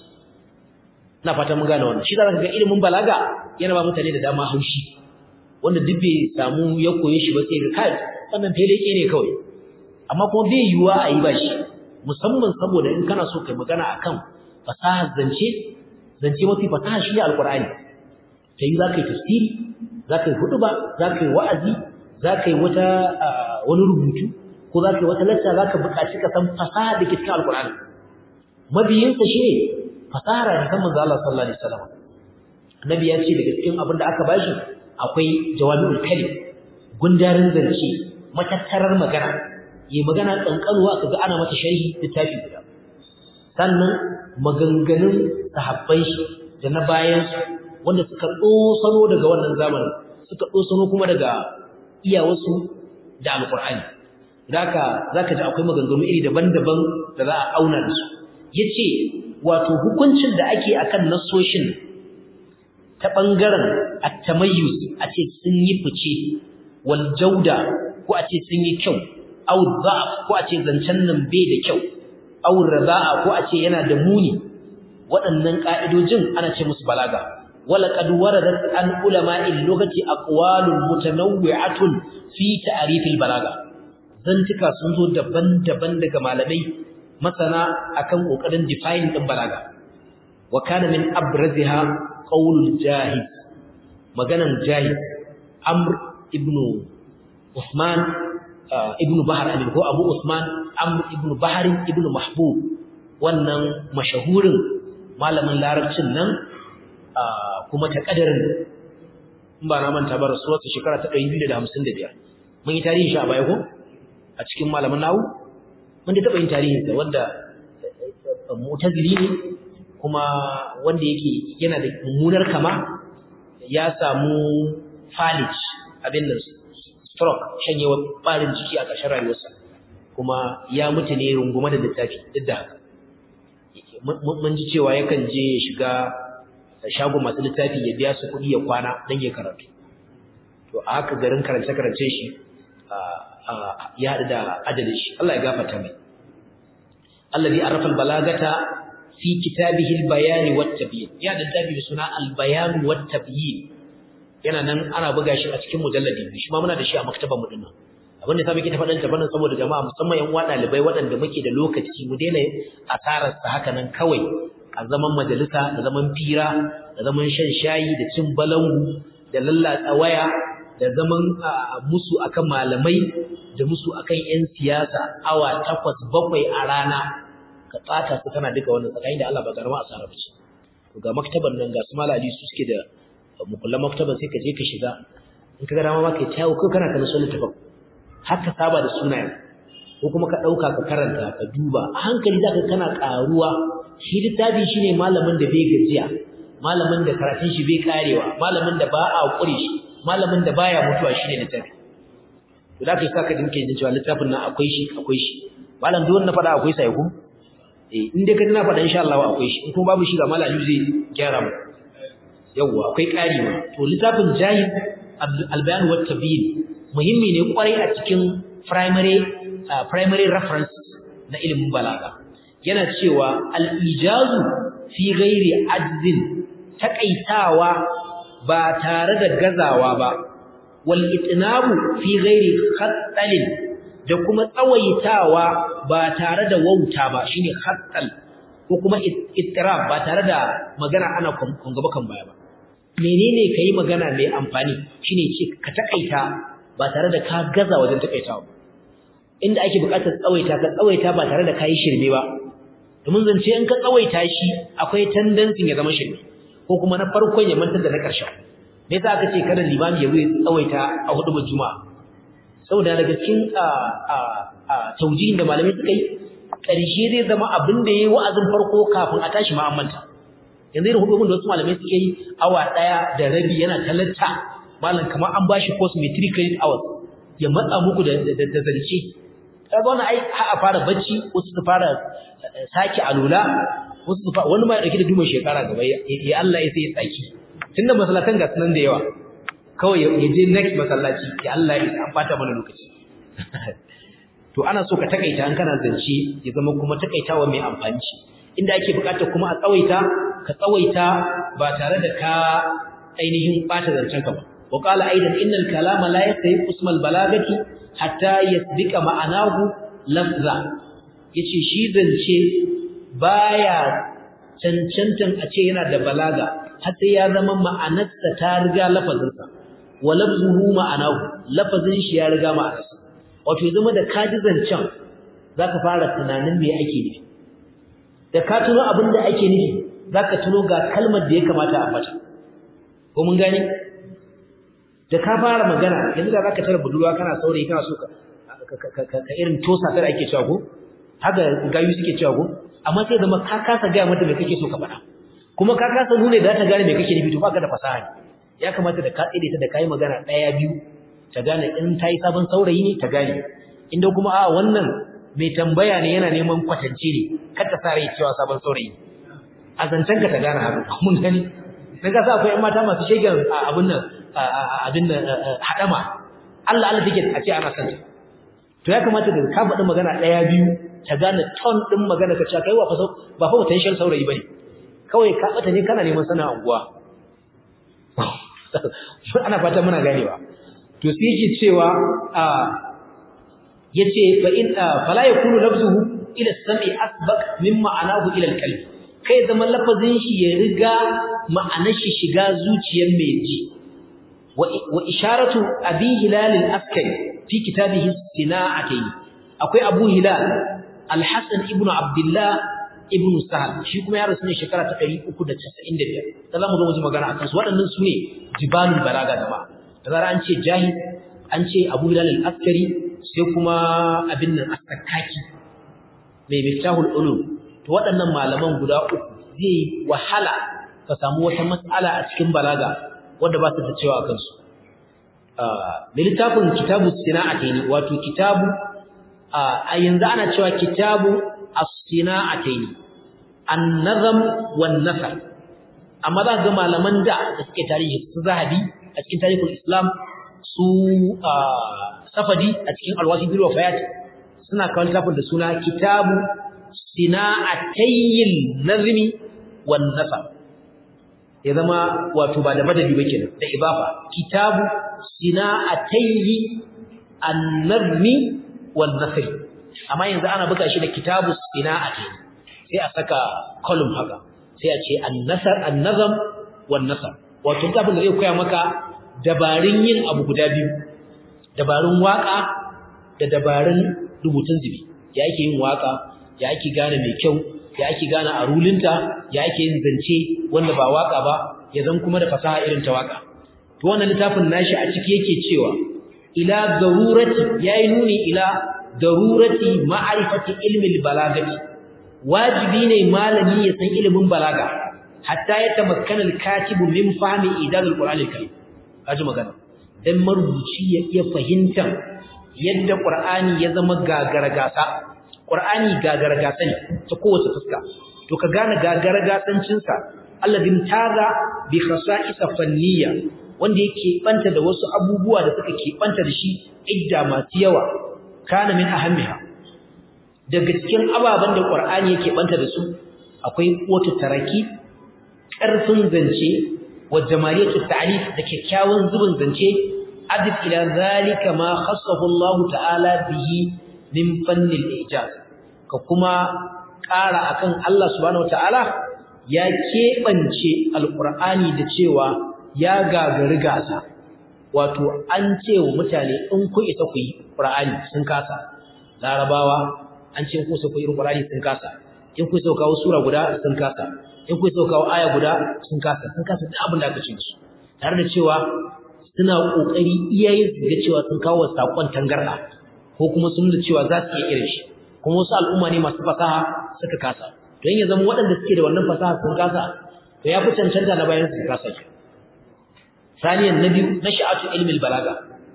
ina fata mun gane wannan shi da zaka ga ilimin balaga yana ba mutane da dama haushi wanda duk bai samu ya koye shi ba sai ga kai wannan feleke ne kawai amma kuma bai yiwuwa a yi ba shi musamman saboda in kana so kai magana akan fasahar zance zance mafi fasaha shi ne alqur'ani sai za ka yi tafsiri za ka yi huduba za ka yi wa'azi za ka yi wata wani rubutu ko za ka yi wata lacca za ka buƙaci ka san fasaha da ke cikin alƙur'ani mabiyinsa shi ne fasahar hadisan manzo Allah sallallahu alaihi wasallam annabi ya ce daga cikin abin da aka bashi akwai jawami'ul kalim gundarin zance matattarar magana yi magana kankanuwa kaga ana mata sharhi littafi guda sannan maganganun sahabbai shi da na bayan wanda suka dosano daga wannan zamanin suka dosano kuma daga iyawarsu da alqur'ani zaka zaka ji akwai maganganu iri daban-daban da za a auna da su yace wato hukuncin da ake akan nasoshin ta bangaren at-tamayyuz a ce sun yi fice wal jauda ko a ce sun yi kyau aw dha'f ko a ce zancen nan bai da kyau aw raza'a ko a ce yana da muni waɗannan ka'idojin ana ce musu balaga wala qad waradat an ulama'il lughati aqwalun mutanawwi'atun fi ta'rifil balaga zantuka sun zo daban-daban daga malamai masana akan kokarin define din balaga wa kana min abraziha qaulul jahiz maganan jahiz amr ibnu usman ibnu bahar amin ko abu usman amr ibnu bahar ibnu mahbub wannan mashahurin malamin larabcin nan kuma ta kadarin in ba na manta ba rasuwar shekara ta 255 mun yi tarihi shi a baya ko a cikin malaman nawu mun da taba yin tarihin sa wanda mu'tazili ne kuma wanda yake yana da mummunar kama ya samu falij abin nan stroke shanyewa barin jiki a ƙarshen rayuwarsa kuma ya mutu ne rungume da littafi duk da haka mun ji cewa yakan je ya shiga shagon masu littafi ya biya su kuɗi ya kwana don ya karatu to a haka garin karance-karance shi ya haɗu da ajalin shi Allah ya gafarta mai allazi arrafa albalagata fi kitabihi albayan wat-tabyin ya da dabi suna albayan wat-tabyin yana nan ana buga shi a cikin mujalladi shi ma muna da shi a maktabar mu dinnan abin da samu ke ta faɗin tafanin saboda jama'a musamman yan uwa ɗalibai waɗanda muke da lokaci mu daina asarar sa haka nan kawai a zaman majalisa da zaman fira da zaman shan shayi da cin balangu da lallatsa waya da zaman musu akan malamai da musu akan yan siyasa awa takwas bakwai a rana ka tsata su kana duka wannan tsakanin da Allah ba garma asara ba ce to ga maktaban nan ga su malali su suke da mukullan maktaban sai ka je ka shiga in ka ga dama ma kai tawo ko kana kana son littafin haka saba da sunayen ko kuma ka dauka ka karanta ka duba a hankali zaka kana karuwa shi littafi shine malamin da bai gajiya malamin da karatun shi bai karewa malamin da ba a kure shi malamin da baya mutuwa shine littafi to da kai saka dinke jin cewa littafin nan akwai shi akwai shi malam duk wanda fada akwai sai ku eh in dai ka tana fada insha Allah akwai shi in kuma babu shi ga malami zai gyara mu yawa akwai kari ma to littafin jahiz al-bayan wa tabyin muhimmi ne kwarai a cikin primary primary reference na ilimin balaga yana cewa al-ijazu fi ghairi ajzin takaitawa ba tare da gazawa ba wal itnabu fi ghairi khattalin da kuma tsawaitawa ba tare da wauta ba shine khattal ko kuma ittirab ba tare da magana ana kun gaba kan baya ba menene kai magana mai amfani shine ce ka takaita ba tare da ka gaza wajen takaitawa inda ake buƙatar tsawaita ka tsawaita ba tare da kai shirme ba domin zance in ka tsawaita shi akwai tendency ya zama shirme ko kuma na farkon ya mantar da na ƙarshen me yasa aka ce kada limami ya wuce tsawaita a hudubar juma'a saboda daga cikin a a a taujihin da malamai suka yi ƙarshe zai zama abin da yayi wa'azin farko kafin a tashi ma an manta yanzu irin hudubun da wasu malamai suke yi awa ɗaya da rabi yana talatta malam kamar an bashi course mai 3 credit hours ya matsa muku da da zance kaga wannan ai a fara bacci wasu su fara saki alula wasu su wani ma ya dauki da dumin shekara gaba ya Allah ya sai ya tsaki tunda masallatan ga sunan da yawa kawai ya je next masallaci ya Allah ya an fata mana lokaci to ana so ka takaita an kana zance ya zama kuma takaitawa mai amfani inda ake bukata kuma a tsawaita ka tsawaita ba tare da ka ainihin bata zancen ka ba wa qala aidan innal kalama la yastahiqu ismal balagati hatta yasbika ma'anahu lafza yace shi zance baya cancantan a ce yana da balaga har sai ya zama ma'anarsa ta riga lafazinsa wa lafzuhu ma'anahu lafazin shi ya riga ma'anarsa wato ya zama da kaji zancen zaka fara tunanin me ake nufi da ka tuno abin da ake nufi zaka tuno ga kalmar da ya kamata a fata ko mun gane da ka fara magana yanzu da zaka tara budurwa kana saurayi kana so ka ka irin tosa tare ake cewa ko haka gayu suke cewa ko amma sai zama ka kasa ga mata me kake so ka faɗa kuma ka kasa nune da ta gane me kake nufi to baka da fasaha ya kamata da ka tsire ta da kai magana daya biyu ta gane in tayi sabon saurayi ne ta gane inda kuma a wannan mai tambaya ne yana neman kwatance ne kar ta sare cewa sabon saurayi a zancen ka ta gane haka mun gani dan ka sa akwai ƴan mata masu shegen abin nan abin nan hadama Allah Allah take a ce ana son ta to ya kamata da ka faɗi magana ɗaya biyu ta gane ton ɗin magana ka cewa kai wa fa ba fa potential saurayi bane kawai ka bata ne kana neman sana unguwa ana fata muna ganewa to sai yake cewa a yace fa in fala yakunu lafzuhu ila as-sam'i asbaq min ma'anahu ila al-qalb kai zaman lafazin shi ya riga ma'anar shi shiga zuciyar mai ji wa isharatu abi hilal al-askari fi kitabihi sina'atayn akwai abu hilal al-hasan ibnu abdullah ibn sahal shi kuma ya rasu ne shekara ta 395 da zamu zo mu magana akan su waɗannan su ne jibalul balaga jama'a da zara an ce jahil an ce abu hilal al-askari sai kuma abin nan as-sakaki mai miftahul ulum to waɗannan malaman guda uku zai wahala ka samu wata mas'ala a cikin balaga wanda ba su da cewa akan su da littafin kitabu sina'ataini wato kitabu a yanzu ana cewa kitabu as-sina'ataini an-nazam wan-nasr amma za ga malaman da da suke tarihi su zahabi a cikin tarihul islam su safadi a cikin alwasi bil wafayat suna kawo littafin da suna kitabu sina'atayil nazmi wan-nasr ya zama wato ba da madadi ba kenan da ibafa kitabu sina'atayyi an-nazmi wan-nasr amma yanzu ana buga shi da kitabu sina'atayyi sai a saka column haka sai a ce an-nasr an-nazm wan-nasr wato kafin da zai koya maka dabarun yin abu guda biyu dabarun waka da dabarun rubutun zubi ya ake yin waka ya ake gane mai kyau ya ake gane a rulinta ya ake yin zance wanda ba waka ba ya zan kuma da fasaha irin ta waka to wannan littafin nashi a ciki yake cewa ila darurati yayi nuni ila darurati ma'rifati ilmi balagati wajibi ne malami ya san ilimin balaga hatta ya tamakkana al-katibu min fahmi idal al-qur'an al-karim kaji magana dan marubuci ya iya fahimtar yadda qur'ani ya zama gagaragasa qur'ani gagaragasa ne ta kowace fuska to ka gane gagaragasancin sa alladin taza bi khasa'is fanniya wanda yake banta da wasu abubuwa da suka ke banta da shi idda masu yawa kana min ahammiha daga cikin ababen da qur'ani yake banta da su akwai wata taraki ƙarfin zance wa jamaliyatu ta'lif da kyakkyawan zubin zance adif ila zalika ma khassahu Allah ta'ala bihi min fannil ijaz ka kuma ƙara akan Allah subhanahu wata'ala ya keɓance alqur'ani da cewa ya gagari gasa wato an ce wa mutane in ku isa ku yi qur'ani sun kasa larabawa an ce ku isa ku yi qur'ani sun kasa in ku isa kawo sura guda sun kasa in ku isa kawo aya guda sun kasa sun kasa duk abin da aka ce musu tare da cewa suna kokari iyayen su ga cewa sun kawo sakon tangarda ko kuma sun da cewa za su iya irin shi kuma wasu al'umma ne masu fasaha suka kasa don ya zama waɗanda suke da wannan fasaha sun kasa to ya fi cancanta na bayan su kasa shi saniyan na biyu na sha'atu ilmin balaga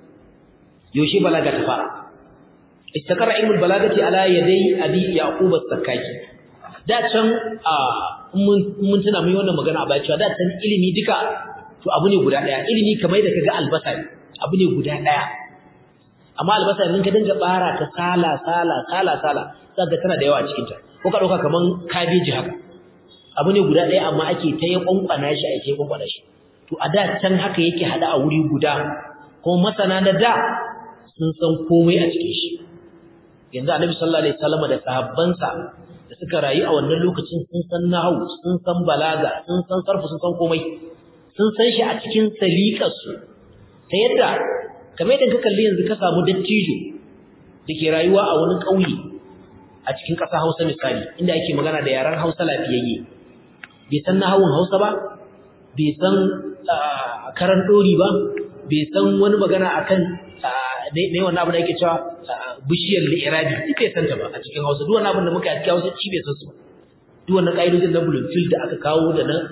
yaushe balaga ta fara istakara ilmin balagati ala yadai abi yaqub as-sakkaki da can a mun tuna mai wannan magana a baya cewa da can ilimi duka to abu ne guda daya ilimi kamar da kaga albasa abu ne guda daya amma albasa idan ka dinga bara ta sala sala sala sala zaka tana da yawa a cikin ta ko ka dauka kaman kabeji haka abu ne guda daya amma ake ta yi kwankwana shi ake kwankwana shi to a da can haka yake hada a wuri guda kuma masana da da sun san komai a cikin shi yanzu annabi sallallahu alaihi wasallam da sahabbansa da suka rayu a wannan lokacin sun san nahwu sun san balaga sun san sarfu sun san komai sun san shi a cikin saliqarsu ta yadda kamar yadda ka kalli yanzu ka samu dattijo dake rayuwa a wani ƙauye a cikin ƙasa Hausa misali inda ake magana da yaran Hausa lafiyayye bai san nahawun Hausa ba bai san karan dori ba bai san wani magana akan ne wannan abu da yake cewa bishiyar li'irabi duk bai san ta ba a cikin Hausa duk wannan abin da muka yi a cikin Hausa shi bai san su ba duk wannan kaidojin na Bloomfield da aka kawo da na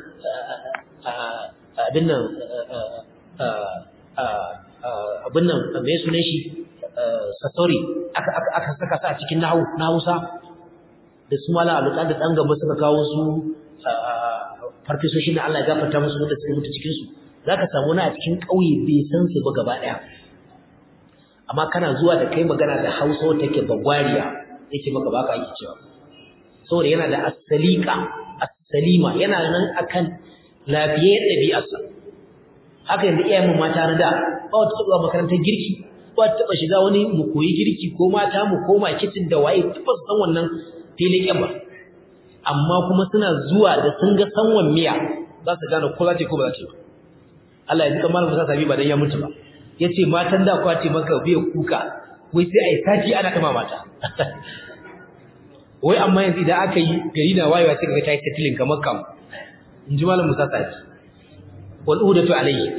abin nan abin nan mai sunan shi sassori aka aka saka su a cikin nahu na Hausa da su mala alukan da dan gaba suka kawo su farfesoshi na Allah ya gafarta musu wanda suka mutu cikin su zaka samu na a cikin kauye bai san su ba gaba daya amma kana zuwa da kai magana da Hausa wata take bagwariya yake maka baka yake cewa saboda yana da asalika asalima yana nan akan lafiyar ɗabi'arsa haka yanzu iyayen mata na da ba wata taɓa makarantar girki ba ta taɓa shiga wani mu koyi girki ko mata mu koma kicin da waye tabbas san wannan filin ba amma kuma suna zuwa da sun ga sanwan miya za su gane ko za ta ko ba za ta ba Allah ya ji kamar Musa Sabi ba dan ya mutu ba yace matan da kwace maka biya kuka wai sai ai sati ana kama mata wai amma yanzu idan aka yi gari na wayewa sai kaga ta yi settling kamar kam in ji malam Musa Sabi wal udatu alayhi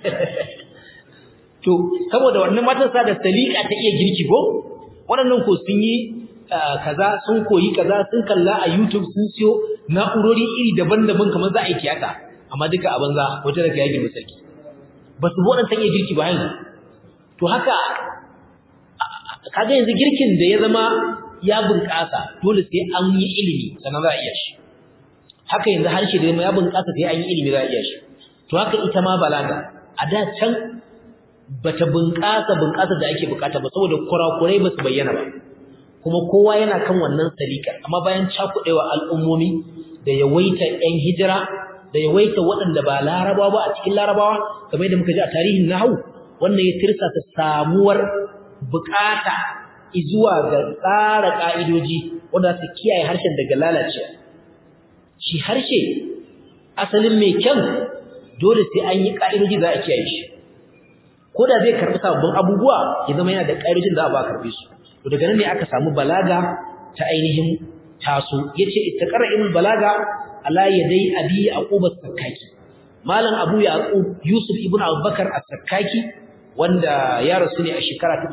to saboda wannan matan sa da salika ta iya girki ko waɗannan ko sun yi kaza sun koyi kaza sun kalla a YouTube sun siyo na'urori iri daban-daban kamar za a yi tiyata amma duka a banza wata daga ya girma sarki ba su waɗannan iya girki ba yanzu to haka kaga yanzu girkin da ya zama ya bunƙasa dole sai an yi ilimi sannan za a iya shi haka yanzu harshe da ya bunƙasa sai an yi ilimi za a iya shi to haka ita ma balaga a da can bata bunƙasa bunƙasa da ake bukata ba saboda kurakurai ba su bayyana ba kuma kowa yana kan wannan salikar amma bayan cakuɗewa al'ummomi da yawaita 'yan hijira da yawaita waɗanda ba larabawa ba a cikin larabawa kamar yadda muka ji a tarihin nahawu wannan ya tirsa ta samuwar bukata zuwa ga tsara ka'idoji wanda su kiyaye harshen daga lalacewa shi harshe asalin mai kyan dole sai an yi ka'idoji za a kiyaye shi ko da zai karɓi sababbin abubuwa ya zama yana da ƙa'idojin da ba a karɓe su to daga nan ne aka samu balaga ta ainihin taso yace istaqara ilmul balaga ala yadai abi yaqub as-sakkaki malam abu yaqub yusuf ibn abubakar as-sakkaki wanda ya rasu ne a shekara ta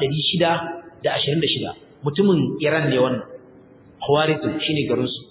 626 mutumin iran ne wannan khwarizm shine garin su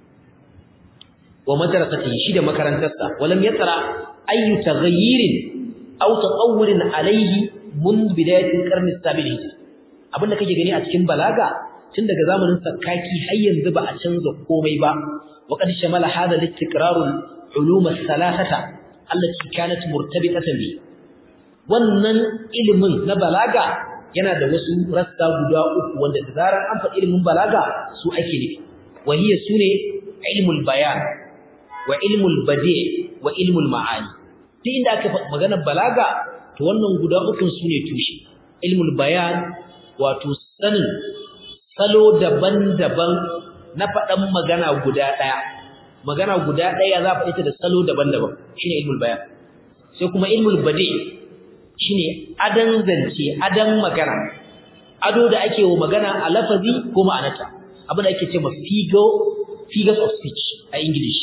wa madrasatihi shi da makarantarsa walam yatra ayu taghayyirin aw tatawurin alayhi mun bidayatil qarni as-sabil hijri abinda kake gani a cikin balaga tun daga zamanin sakkaki har yanzu ba a canza komai ba wa qad shamala hada al-istiqrar ulum al-thalathata allati kanat murtabitatan bi wannan ilimin na balaga yana da wasu rassa guda uku wanda da zarar an faɗi ilimin balaga su ake nufi wa hiya sune ilmul bayan wa ilmul badi' wa ilmul ma'ani duk inda aka faɗi maganar balaga to wannan guda uku sune tushe ilmul bayan wato sanin salo daban-daban na faɗan magana guda ɗaya magana guda ɗaya za a ita da salo daban-daban shine ilmul bayan sai kuma ilmul badi shine adan zance adan magana ado da ake wa magana a lafazi ko ma'anarta abin da ake ce ma figures of speech a english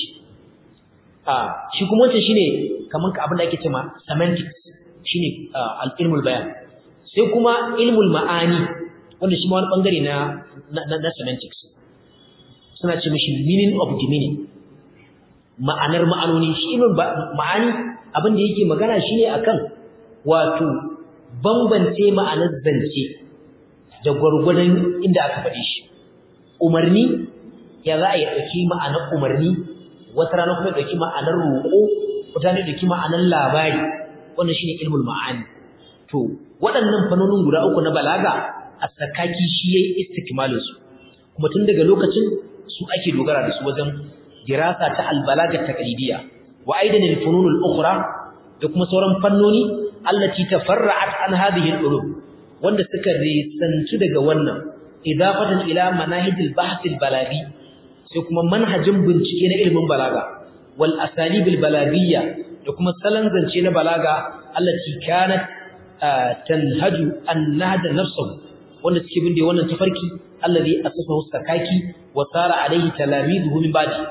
ah shi kuma wancan shine kaman abin da ake ce ma semantics shine al-ilmul bayan sai kuma ilmul ma'ani wanda shi ma wani bangare na na semantics suna ce mishi meaning of the meaning ma'anar ma'anoni shi ilmul ma'ani abin da yake magana shine akan wato bambance ma'anar zance da gwargwadon inda aka faɗi shi umarni ya za a yi ɗauki ma'anar umarni wata rana kuma ɗauki ma'anar roƙo wata rana ɗauki ma'anar labari wannan shine ilmul ma'ani to waɗannan fannonin guda uku na balaga a sakaki shi yayi istikmalin su kuma tun daga lokacin su ake dogara da su wajen dirasa ta albalaga taqlidiyya wa aidan alfunun al-ukhra da kuma sauran fannoni allati tafarra'at an hadhihi al-ulum wanda suka risantu daga wannan idafatan ila manahij al-bahth al-balaghi sai kuma manhajin bincike na ilimin balaga wal asalib al-balagiyya da kuma salon zance na balaga allati kanat tanhaju an-nahda nafsuhu wanda suke bin da wannan tafarki allazi asafahu sakaki wa sara alaihi talamizuhu min ba'di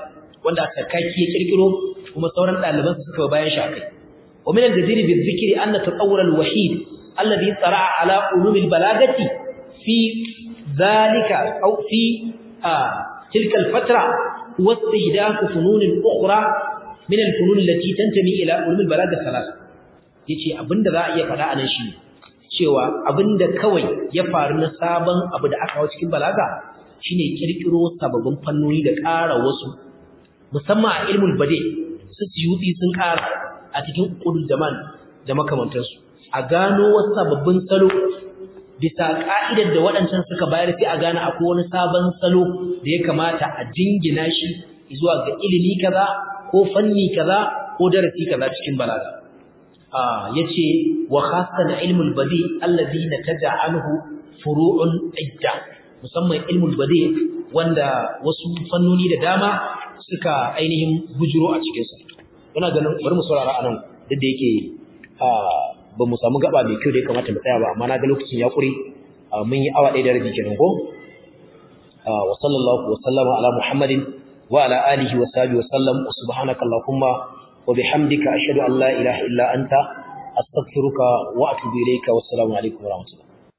wanda sakaki ya kirkiro kuma sauran ɗaliban suka bayan shi akai wa min al-jadiri bi dhikri anna tatawwur al-wahid alladhi tsara'a ala ulum al-balagati fi dhalika aw fi tilka al-fatra huwa istihdath funun ukhra min al-funun allati tantami ila ulum al-balagati thalath yace abinda za a iya faɗa anan shi cewa abinda kawai ya faru na sabon abu da aka hawo cikin balaga shine kirkiro sababbin fannoni da ƙara wasu musamman a ilmul bade su siyuti sun ƙara a cikin qudul zaman da makamantansu a gano wasu sababbin salo bisa ka'idar da waɗancan suka bayar sai a gane akwai wani sabon salo da ya kamata a jingina shi zuwa ga ilimi kaza ko fanni kaza ko darasi kaza cikin balaga yace wa khassan ilmul badi alladhi nataja anhu furu'un idda musamman ilmul badi wanda wasu fannoni da dama suka ainihin bujuro a cikin sa ina ganin bari mu saurara anan duk da yake ba mu samu gaba mai kyau da ya kamata mu tsaya ba amma na ga lokacin ya kure mun yi awa ɗaya da rabi kenan ko wa sallallahu wa sallama ala muhammadin wa ala alihi wa sahbihi wa sallam wa subhanaka allahumma وبحمدك أشهد أن لا إله إلا أنت أستغفرك وأتوب إليك والسلام عليكم ورحمة الله